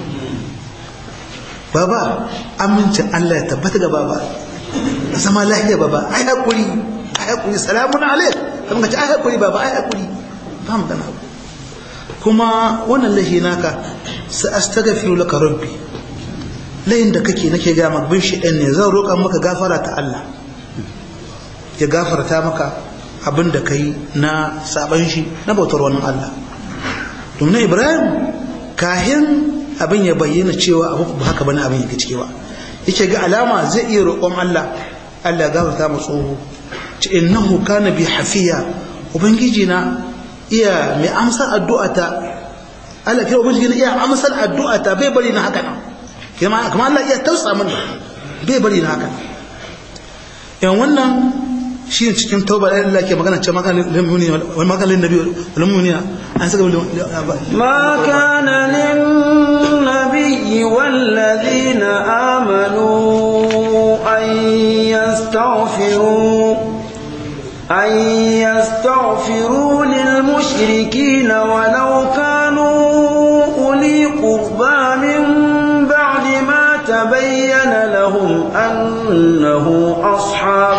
baba amincin Allah ya tabbata ga baba zama lahiya baba ai hakuri ai hakuri salamun alaik kamar ka ce ai hakuri baba ai hakuri ba mu gana kuma wannan lahi naka sa astaghfiru laka rabbi layin da kake nake ga magbin shi ɗan ne zan roƙa maka gafara ta Allah ya gafarta maka abin da ka yi na saban shi na bautar wani Allah domin ibrahim kahin abin ya bayyana cewa abu ba haka bane abin yake cikewa yake ga alama zai iya roƙon Allah Allah gafarta mu tsoho ce innahu kana bi hafiya ubangiji na iya mai amsar addu'ata Allah kai ubangiji na iya amsar addu'ata bai bari na haka nan kuma kuma Allah iya tausa min bai bari na haka yan wannan shi ne cikin tauba da Allah ke magana ce makalin lamuni wal makalin nabi wal mu'minina an saka ما كان للنبي والذين آمنوا أن يستغفروا أن يستغفروا للمشركين ولو كانوا أولي قربى من بعد ما تبين لهم أنه أصحاب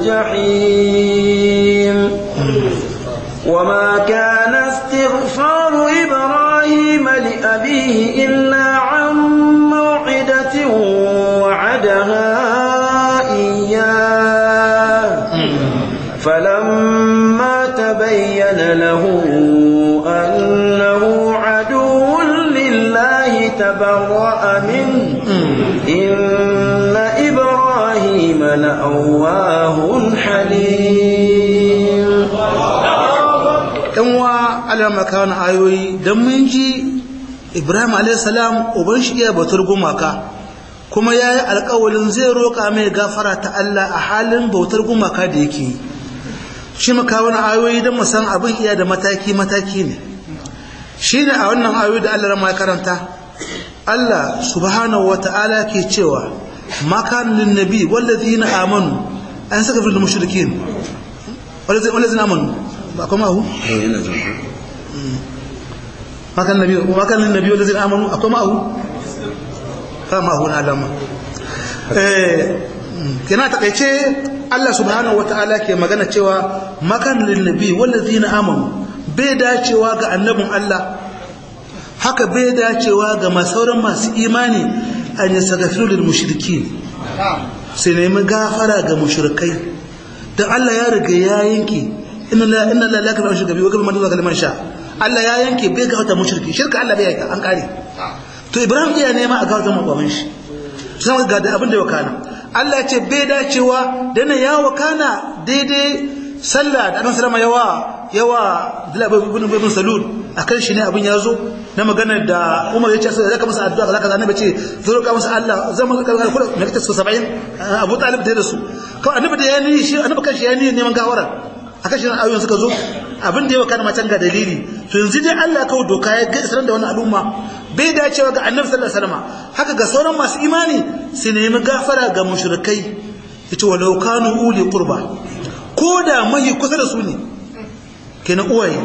الجحيم وما كان استغفار إبراهيم لأبيه إلا عن موعدة وعدها إياه فلما تبين له أنه عدو لله تبرأ منه إن إبراهيم لأواه حليم yan wa alama kawo ayoyi don mun ji ibrahim a.s. uban shi iya bautar gumaka kuma ya yi alkawalin zai roƙa mai gafara ta Allah a halin bautar gumaka da yake yi shi maka wani ayoyi don musan abin iya da mataki-mataki ne shi ne a wannan ayoyi da Allah rama ya karanta Allah subhanahu wa ta'ala ke cewa makanin nabi wallazi na amanu an saka fi da mashirikin wallazi na amanu ba kuma hu? makanin nabi makanin nabi wallazi na amanu akwai ma'ahu? kama hu na alama kina takaice Allah subhanahu wata'ala ke magana cewa makan linnabi wallazina amanu bai dacewa ga annabin Allah haka bai dacewa ga masauran masu imani an yastaghfiru lil mushrikin sai nemi gafara ga mushrikai dan Allah ya riga ya yanke inna la inna la yakra shirka bi wa kama man zalima sha Allah ya yanke bai ga wata mushriki shirka Allah bai yanka an kare to Ibrahim iya nema a ga wata mababan shi sai ga da abin da ya kana Allah ce bai dacewa da na ya wakana daidai sallah da annabi sallama yawa yawa Abdullah ibn ibn Salul akan shi ne abin ya zo na maganar da Umar ya ce sai zaka masa addu'a zaka annabi ce zo ka masa Allah zan maka kalkal kullu me kace 70 Abu Talib da su kawai annabi da ya ni shi annabi kan shi ya ni neman gawara akan shi ayoyin suka zo abin da ya wakana macen ga dalili to yanzu dai Allah kawo doka ya ga isran da wannan al'umma bai dacewa ga annabi sallallahu alaihi wasallam haka ga sauran masu imani su nemi gafara ga mushrikai yace walau kanu uli qurba ko da mahi kusa da su ne kenan uwaye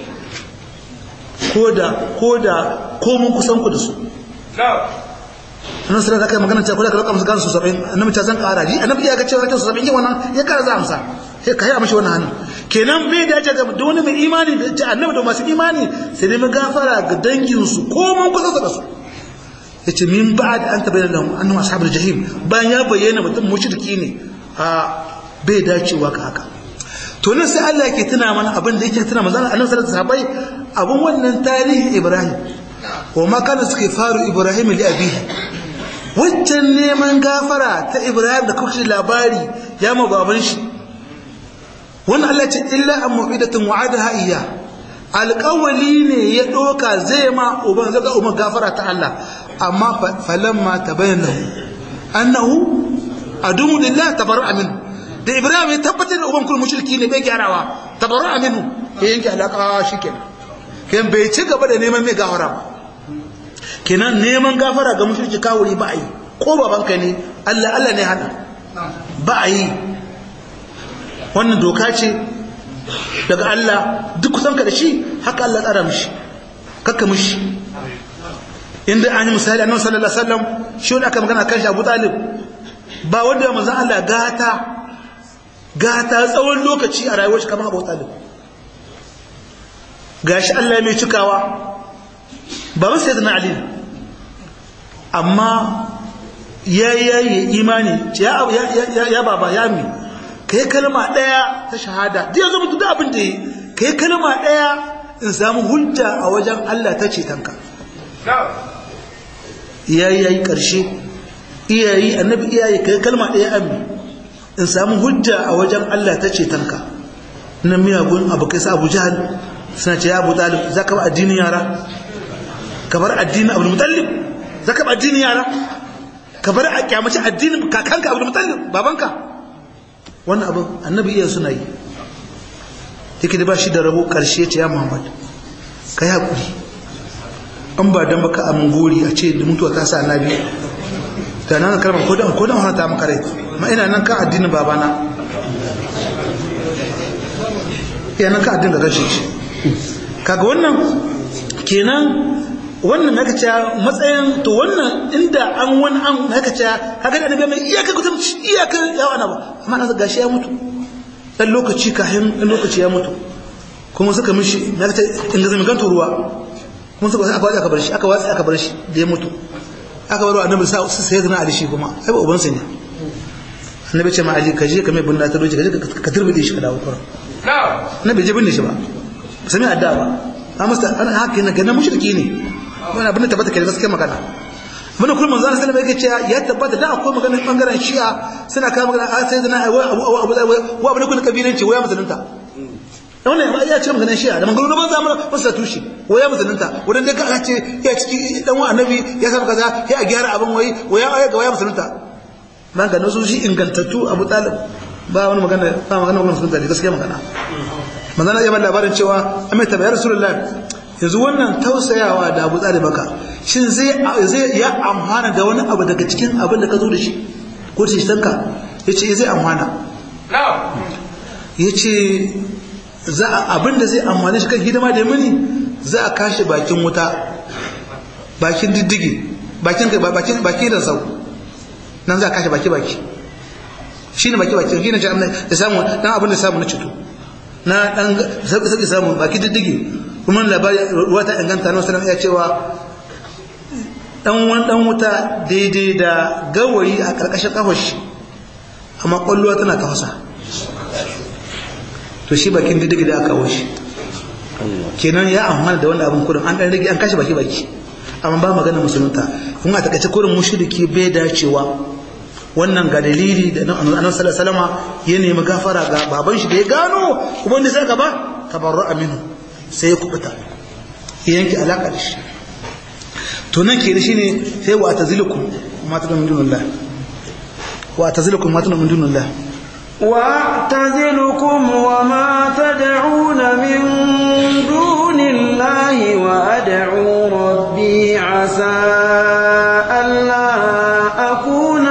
ko da ko da ko mun kusan ku da su annabi sallallahu alaihi magana cewa ko da ka roƙa musu gansu 70 annabi ta san ƙara ji annabi ya ga cewa ta 70 yin wannan ya kara za amsa sai ka yi mishi wannan hannu kenan bai dace ga da wani mai imani da ce annabi da masu imani sai dai gafara ga danginsu ko mun kusa da su yace min ba'd an tabayyana lahum annahum ashabul jahim bayan ya bayyana mutum mushriki ne a bai dacewa ka haka to nan sai Allah yake tuna mana abin da yake tuna manzon Allah sallallahu alaihi wasallam abun wannan tarihi Ibrahim wa ma kana suke faru Ibrahim li abihi waccan neman gafara ta Ibrahim da kuka labari ya ma baban shi wannan Allah ce illa an mu'idatun wa'adaha iya alƙawali ne ya ɗoka zai ma uban zaka umar gafara ta Allah amma falamma tabayyana annahu adumu lillah tabarra'a minhu da ibrahim ya tabbatar da uban kullu mushriki ne bai gyarawa tabarra'a minhu ya yanke alaka shikenan kan bai ci gaba da neman mai gafara ba kenan neman gafara ga mushriki kawuri ba a yi ko babanka ne Allah Allah ne hana ba a yi wannan doka ce daga Allah duk kusan ka da shi haka Allah tsara mishi kakka mishi inda an yi misali annabi sallallahu alaihi wasallam shi wanda aka magana kan shi Abu Talib ba wanda ya manzon Allah gata gata tsawon lokaci a rayuwar shi kamar Abu Talib gashi Allah mai cikawa ba ba sai da Ali amma ya yi imani ya ya baba ya mi kai kalma daya ta shahada duk yanzu mutu da abin da yi kai kalma daya in samu hujja a wajen Allah ta ce tanka iyayi yayi karshe iyayi annabi iyayi kai kalma daya ammi in samu hujja a wajen Allah ta ce tanka nan miyagun abu kai sa Abu Jahal suna ce ya Abu Talib zaka ba addinin yara ka bar addinin Abu Mutallib zaka ba addinin yara ka bar a kyamaci addinin kakanka Abu Mutallib babanka wannan abin annabi iya suna yi yake da ba shi da rabo karshe ce ya Muhammad kai hakuri an ba dan baka amin gori a ce da mutuwa ta sa annabi da nan kalmar ko dan ko dan hana ta maka rai ma ina nan kan addinin babana ina nan kan addinin rashin shi kaga wannan kenan wannan naka ce matsayin to wannan inda an wani an naka ce kaga da annabi mai iyaka kutum iyaka yawa na ba amma na gashi ya mutu dan lokaci kahin dan lokaci ya mutu kuma suka mishi naka ce inda zai ganta ruwa kuma suka aka watsa aka bar shi aka watsa aka bar shi da ya mutu aka bar annabi sa sai zana ali shi kuma ai ba uban sa ne annabi ce ma ali ka je ka mai bunna ta doji ka je ka turbide shi ka dawo kuma annabi je binne shi ba sami adda ba amma an haka ne ga mushriki ne wani abin da tabbata kai gaskiya magana muna kullum manzo sallallahu alaihi wasallam ya tabbata da akwai magana bangaren shi'a suna kawo magana a sai zana abu abu abu wa abin kullu kabilanci waya musulunta wannan ya ce maganar shi'a da magana ban zamana ba su tushe waya musulunta wurin da ka ce ya ciki dan wa annabi ya saba kaza ya a gyara abin wai waya aya ga waya musulunta man ga nasu shi ingantattu abu talib ba wani magana ba magana wannan musulunta ne gaskiya magana manzana ya ba labarin cewa amma ta bayar rasulullahi yanzu wannan tausayawa da abu tsari maka shin zai ya amfana da wani abu daga cikin abin da ka zo da shi ko ta shitanka ya ce zai amfana ya ce abin da zai amfani shi kan hidima da mini za a kashe bakin wuta bakin diddigi bakin da sau nan za a kashe baki-baki shi ne baki-baki shi ne da samu dan abin da samu na cutu na dan sauƙi samu baki diddigi kuma labari ruwa ta inganta na wasu iya cewa dan wani dan wuta daidai da gawayi a ƙarƙashin ƙafar shi amma ƙwallowa tana tafasa to shi bakin diddigi da aka shi kenan ya amfana da wani abin kudin an ɗan rage an kashe baki baki amma ba magana musulunta kuma a takaice kurin mushriki bai dacewa wannan ga dalili da annabi sallallahu alaihi ya nemi gafara ga baban shi da ya gano kuma wanda sai gaba tabarru aminu sai ya kubuta yanki alaka da shi to nan ke shi ne sai wa tazilukum ma tadun min dunillah wa tazilukum ma tadun min dunillah واعتزلكم وما تدعون من دون الله وأدعو ربي عسى ألا أكون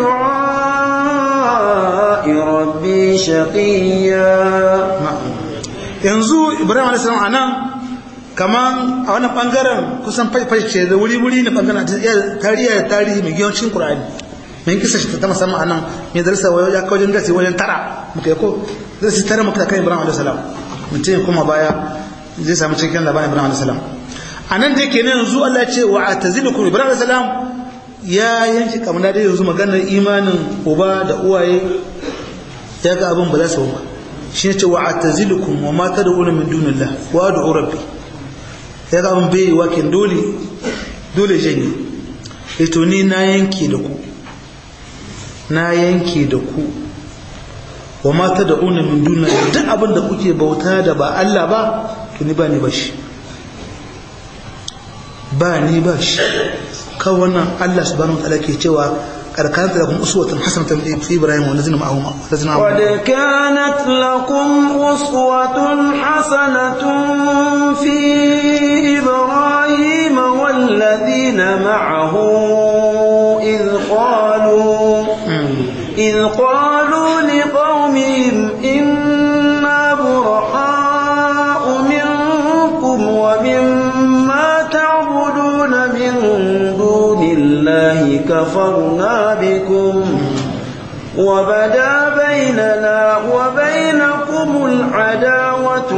بدعاء ربي شقيا yanzu ibrahim a.s. a nan kaman a wannan bangaren kusan faifaice da wuri-wuri na bangaren tarihi tarihi mai giyancin ƙura'ani mai kisa shi ta musamman a nan mai darsa wajen ya kawajin gasi wajen tara muka yi ko zai su tara muka kan ibrahim a.s. mutum ya kuma baya zai samu cikin labarin ibrahim a.s. a nan da yake ne yanzu allah ce wa a tazilukum ibrahim a.s. ya yanki kamar da yanzu maganar imanin uba da uwaye ya ga abin ba za su ba shi ne ce wa a tazilukum wa mata da wani min dunillah wa da rabbi ya ga abin bai wakin dole dole janye ito ni na yanke da ku na yanke da ku wa mata da una min dunillah duk abin da kuke bauta da ba Allah ba to ni ba ni ba shi ba ni ba shi kan wannan Allah subhanahu wa ta'ala ke cewa karkar da kuma uswatun hasanatan fi Ibrahim wa lazina ma'ahu lazina قد كانت لكم أسوة حسنة في إبراهيم والذين معه إذ قالوا إذ قالوا لقومهم إنا براء منكم ومما تعبدون من دون الله كفرنا بكم وبدا بيننا وبينكم العداوة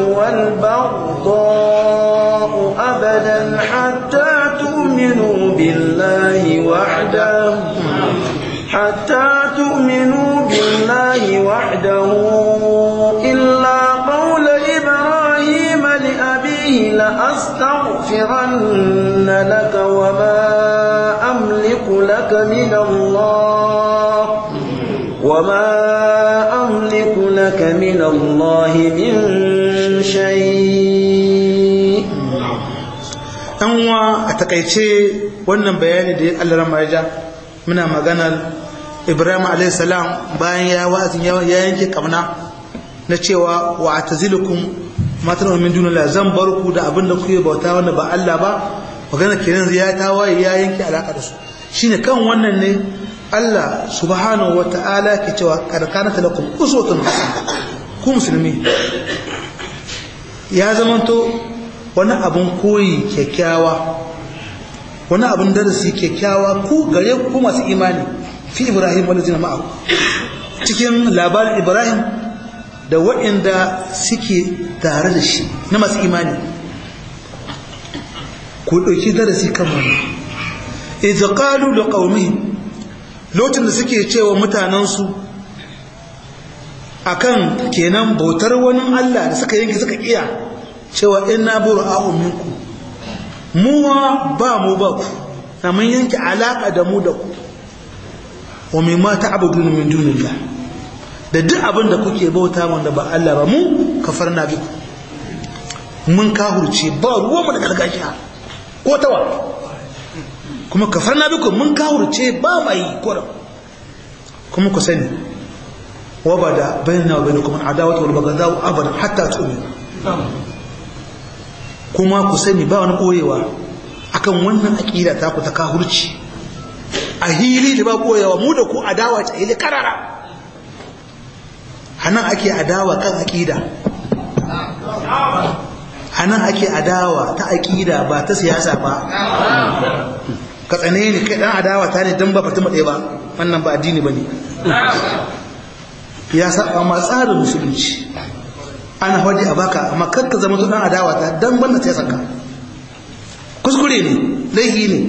والبغضاء أبدا حتى تؤمنوا بالله وحده حتى تؤمنوا بالله وحده إلا قول إبراهيم لأبيه لأستغفرن لك وما أملك لك من الله وما أملك لك من الله من شيء an wa a takaice wannan bayani da Allah rama ya muna maganar Ibrahim alayhi salam bayan ya wa'azin ya yanke kamna na cewa wa atazilukum matan min dunillah zan bar ku da abin da kuke bauta wanda ba Allah ba magana kenan ya tawaye ya yanke alaka da su shine kan wannan ne Allah subhanahu wata'ala ke cewa kad kanat lakum uswatun hasana ku musulmi ya zamanto wani abin koyi kyakkyawa wani abin darasi kyakkyawa ku gare ku masu imani fi ibrahim wani zina ma'ahu cikin labarin ibrahim da waɗanda suke tare da shi na masu imani ku ɗauki darasi kan wani idza qalu da qaumihim lokacin da suke cewa mutanensu akan kenan bautar wani Allah da suka yanke suka iya cewa inna bura'u minku mu ba mu ba ku na mun yanke alaka da mu da ku wa mimma ta'budun min dunillah da duk abin da kuke bauta wanda ba Allah ba mu kafarna biku mun kahurce ba ruwan mu da gargajiya ko tawa kuma kafarna biku mun kahurce ba mai kora kuma ku sani wa bada bainana wa bainakum adawatu wal baghdha abadan hatta tu'minu kuma ku sani ba wani koyewa akan wannan aƙida ta ku ta kahurci a hili da ba koyewa mu da ku adawa ta hili karara hanan ake adawa kan aƙida hanan ake adawa ta aƙida ba ta siyasa ba ka tsane ni kai dan adawa ta ne dan ba fatima ɗaya ba wannan ba addini ba ne ya saba ma tsarin musulunci ana faɗi a baka amma kar ka zama dan adawa ta dan banda sai saka kuskure ne laifi ne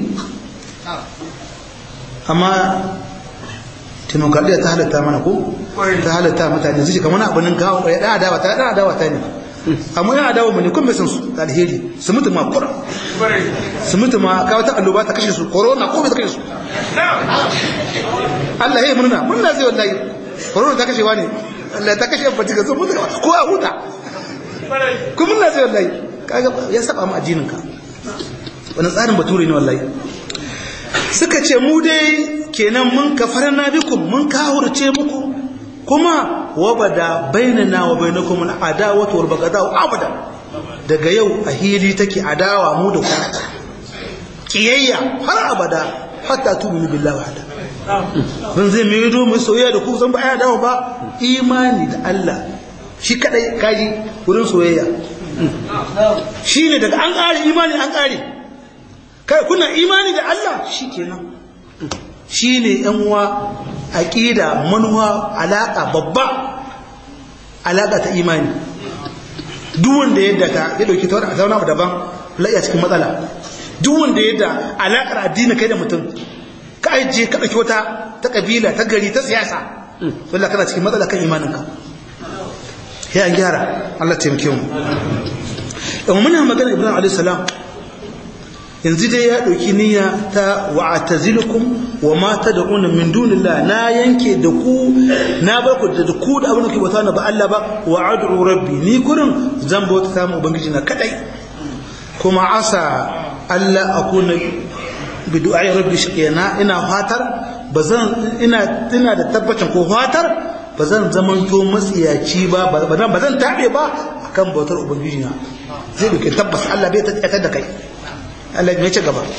amma demokradiyya ta halatta mana ko ta halatta mutane su kamar abin gawo ya dan adawa ta dan adawa ta ne amma ya adawa mu ne kun bai san su da alheri su mutu ma kura su mutu ma kawo ta alluba ta kashe su corona ko bai ta kashe su Allah ya yi murna murna zai wallahi corona ta kashe wani Allah ta kashe ba tiga mutu ko a huta ko murna zai wallahi kaga ya saba mu addinin ka wani tsarin bature ne wallahi suka ce mu dai kenan mun kafarna bikum mun kahurce muku kuma wabada bainana wa bainakum al-adawatu wal baghdau abada daga yau a hili take adawa mu da ku kiyayya har abada hatta tu'minu billahi wahda mun zai mai do mu soyayya da ku san ba ya dawo ba imani da Allah shi kadai kaji wurin soyayya shine daga an kare imani an kare kai kuna imani da Allah shikenan shine yan uwa aqida manuwa alaka babba alaka ta imani duk wanda yadda ta ya dauki ta wani zauna daban laiya cikin matsala duk wanda yadda alakar addini kai da mutum ka ajiye ka dauki wata ta kabila ta gari ta siyasa wallahi kana cikin matsala kan imaninka ya an gyara Allah taimake mu amma muna magana Ibrahim alayhi salam yanzu dai ya ɗauki niyya ta wa'atazilukum wa ma tad'una min dunillah na yanke da ku na bar ku da ku da abin da ke bauta na ba Allah ba wa ad'u rabbi ni kurin zan bauta ta mu ubangiji na kadai kuma asa Allah akuna bi du'ai rabbi shaqiyana ina fatar bazan ina ina da tabbacin ko fatar bazan zaman to matsiyaci ba bazan bazan tabe ba akan bautar ubangiji na zai duke tabbas Allah bai ta da kai Allah ya ce gaba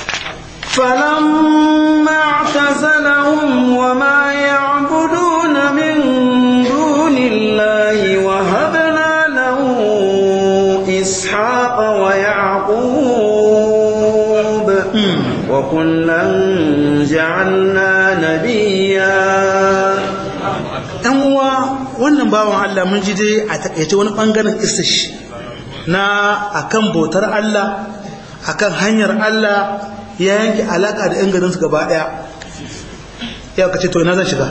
فلما اعتزلهم وما يعبدون من دون الله وهبنا له إسحاق ويعقوب وكلا جعلنا نبيا ɗan uwa wannan bawan Allah mun ji dai a takaice wani ɓangaren istish na akan bautar Allah akan hanyar Allah ya yanke alaka da 'yan garinsu gaba ɗaya ya kace to ina zan shiga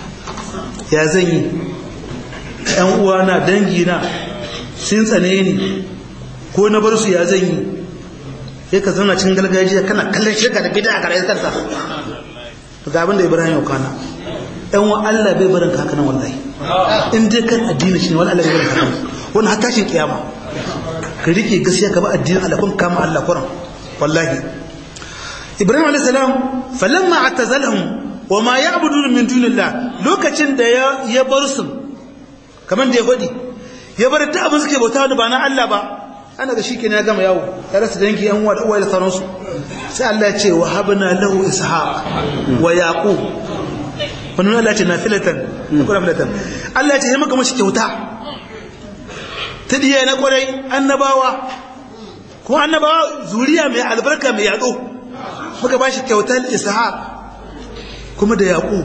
ya zan yi ‘yan uwa na dangi na sun tsane ni ko na bar su ya zan yi ya ka zauna cin gargajiya kana kallon shirka da bida a karayen kansa ga abin da ibrahim ya kwana ‘yan wa Allah bai barin kakanan wallahi in dai kan addini shi ne wani Allah bai barin kakanan wani hatashin kiyama ka rike gaskiya ka ba addinin Allah kun kama Allah kuran wallahi ibrahim alayhi salam falamma atazalahum wa ma ya'budun min dunillah lokacin da ya ya bar su kaman da ya godi ya bar ta abin suke bauta da ba na Allah ba ana ga shikenan ya gama yawo ya rasa dangi yan uwa da uwa da sauransu sai Allah ya ce wa habna lahu ishaq wa yaqub wannan Allah ya ce nafilatan ko nafilatan Allah ya ce maka mashi kyauta ta diya na kwarai annabawa kuma annabawa zuriya mai albarka mai yado muka ba shi kyautar ishaq kuma da yaqub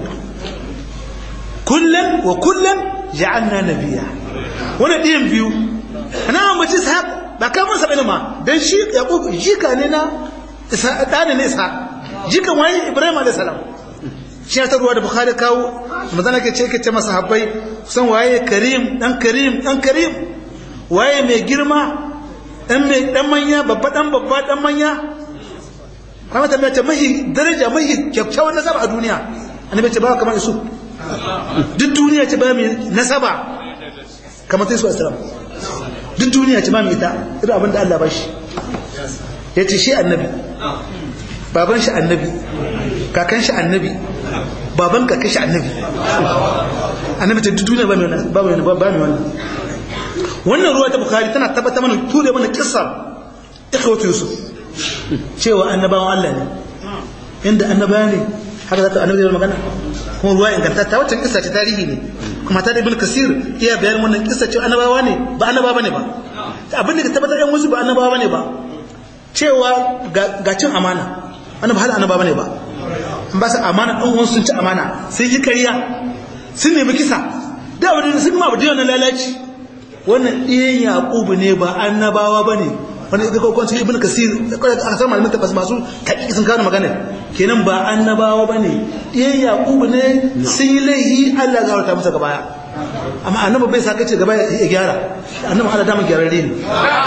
kullum wa kullum ja'alna nabiya wannan ɗiyan biyu ana ambaci ishaq ba ka masa bane ma dan shi yaqub jika ne na ishaq dane ne ishaq jika wani ibrahim alayhi salam shi ta ruwa da bukhari kawo mazana ke ce ke ce masa habbai san waye karim dan karim dan karim waye mai girma dan mai dan manya babba dan babba dan manya kuma ta mace mahi daraja mahi kyakkyawan nasaba a duniya annabi ce ba kamar isu duk duniya ce ba mai nasaba kamar ta isu assalam duk duniya ce ba mai ita irin abin da Allah ba shi ya ce shi annabi baban shi annabi kakan shi annabi baban kakan shi annabi annabi ta duk duniya ba mai wannan ba mai wannan wannan ruwa ta bukari tana tabbata mana ture mana kissar ikhwatu yusuf cewa annabawan Allah ne inda annaba ne haka za ta annabi da magana kuma ruwa ingantatta wacce kissa ce tarihi ne kuma ta da ibn kasir iya bayan wannan kissa ce annabawa ne ba annaba bane ba abin da ka tabbatar yan wasu ba annabawa bane ba cewa ga cin amana annaba hal annaba bane ba an ba su amana ɗan wasu sun ci amana sun yi kariya sun nemi kisa da abin da sun ma bude wannan lalaci wannan ɗiyan yaƙubu ne ba annabawa ba ne wani ita kokon su ibn kasir kwarai a kasar malamin tafas masu taƙiƙi sun kawo magana kenan ba annabawa ba ne ɗiyan yaƙubu ne sun yi laihi allah ya gawarta masa gabaya amma annaba bai sa kace gaba ya gyara annaba allah dama gyararre ne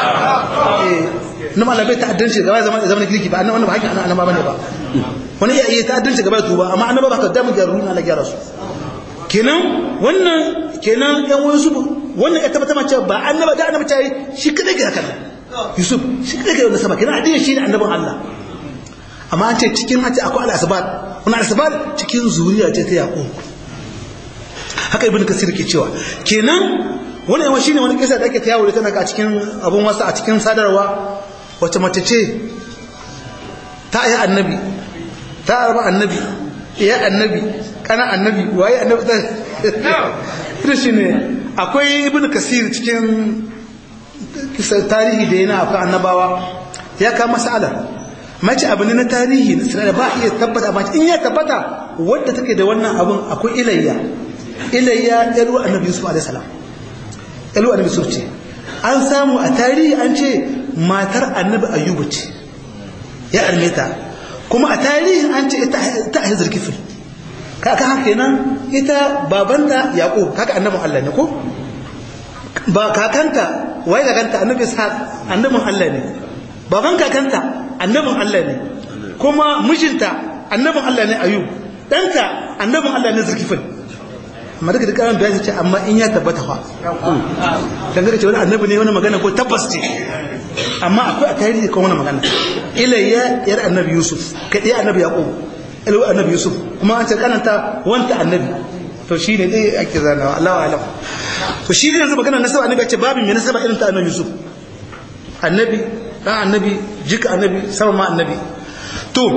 annaba allah bai ta'addanci gaba ya zama kirki ba annaba haƙƙin annaba ba ne ba wani iya iya ta'addanci gaba ya tuba amma annaba ba ka dama gyararru na allah gyara su kenan wannan kenan yan wasu wannan ya tabbata mace ba annaba da annaba tayi shi kada ga haka Yusuf shi kada ga wannan sama kenan addini shi ne annabin Allah amma an ce cikin hace akwai al-asbat wannan al-asbat cikin zuriya ce ta Yaqub haka ibnu kasir ke cewa kenan wannan yawan shine wani kisa da ake ta yawo da tana a cikin abun wasu a cikin sadarwa wace mace ce ta yi annabi ta arba annabi ya annabi kana annabi waye annabi ta ita shi ne akwai ibn kasir cikin tarihi da yana akwai annabawa ya kama masala mace abu ne na tarihi da ba iya tabbata amma in ya tabbata wadda take da wannan abun akwai ilayya ilayya yalu annabi yusuf alaihi salam yalu annabi yusuf ce an samu a tarihi an ce matar annabi ayyubu ce ya armeta kuma a tarihin an ce ita a hizar kifin kaka haka kenan ita babanta yaqub kaka annabin Allah ne ko ba kakanta wai kakanta annabi ishaq annabin Allah ne baban kakanta annabin Allah ne kuma mijinta annabin Allah ne ayub danta annabin Allah ne zulkifil amma daga dukkan bayani ce amma in ya tabbata fa dan ga ce wani annabi ne wani magana ko tabbas ce amma akwai a tarihi kan wannan magana ilayya yar annabi yusuf kai dai annabi yaqub ilu annabi yusuf kuma an ce kananta wanta annabi to shine dai ake zanawa Allahu alam to shi ne yanzu magana nasaba annabi ya ce babin me nasaba irin ta annabi yusuf annabi dan annabi jika annabi sama ma annabi to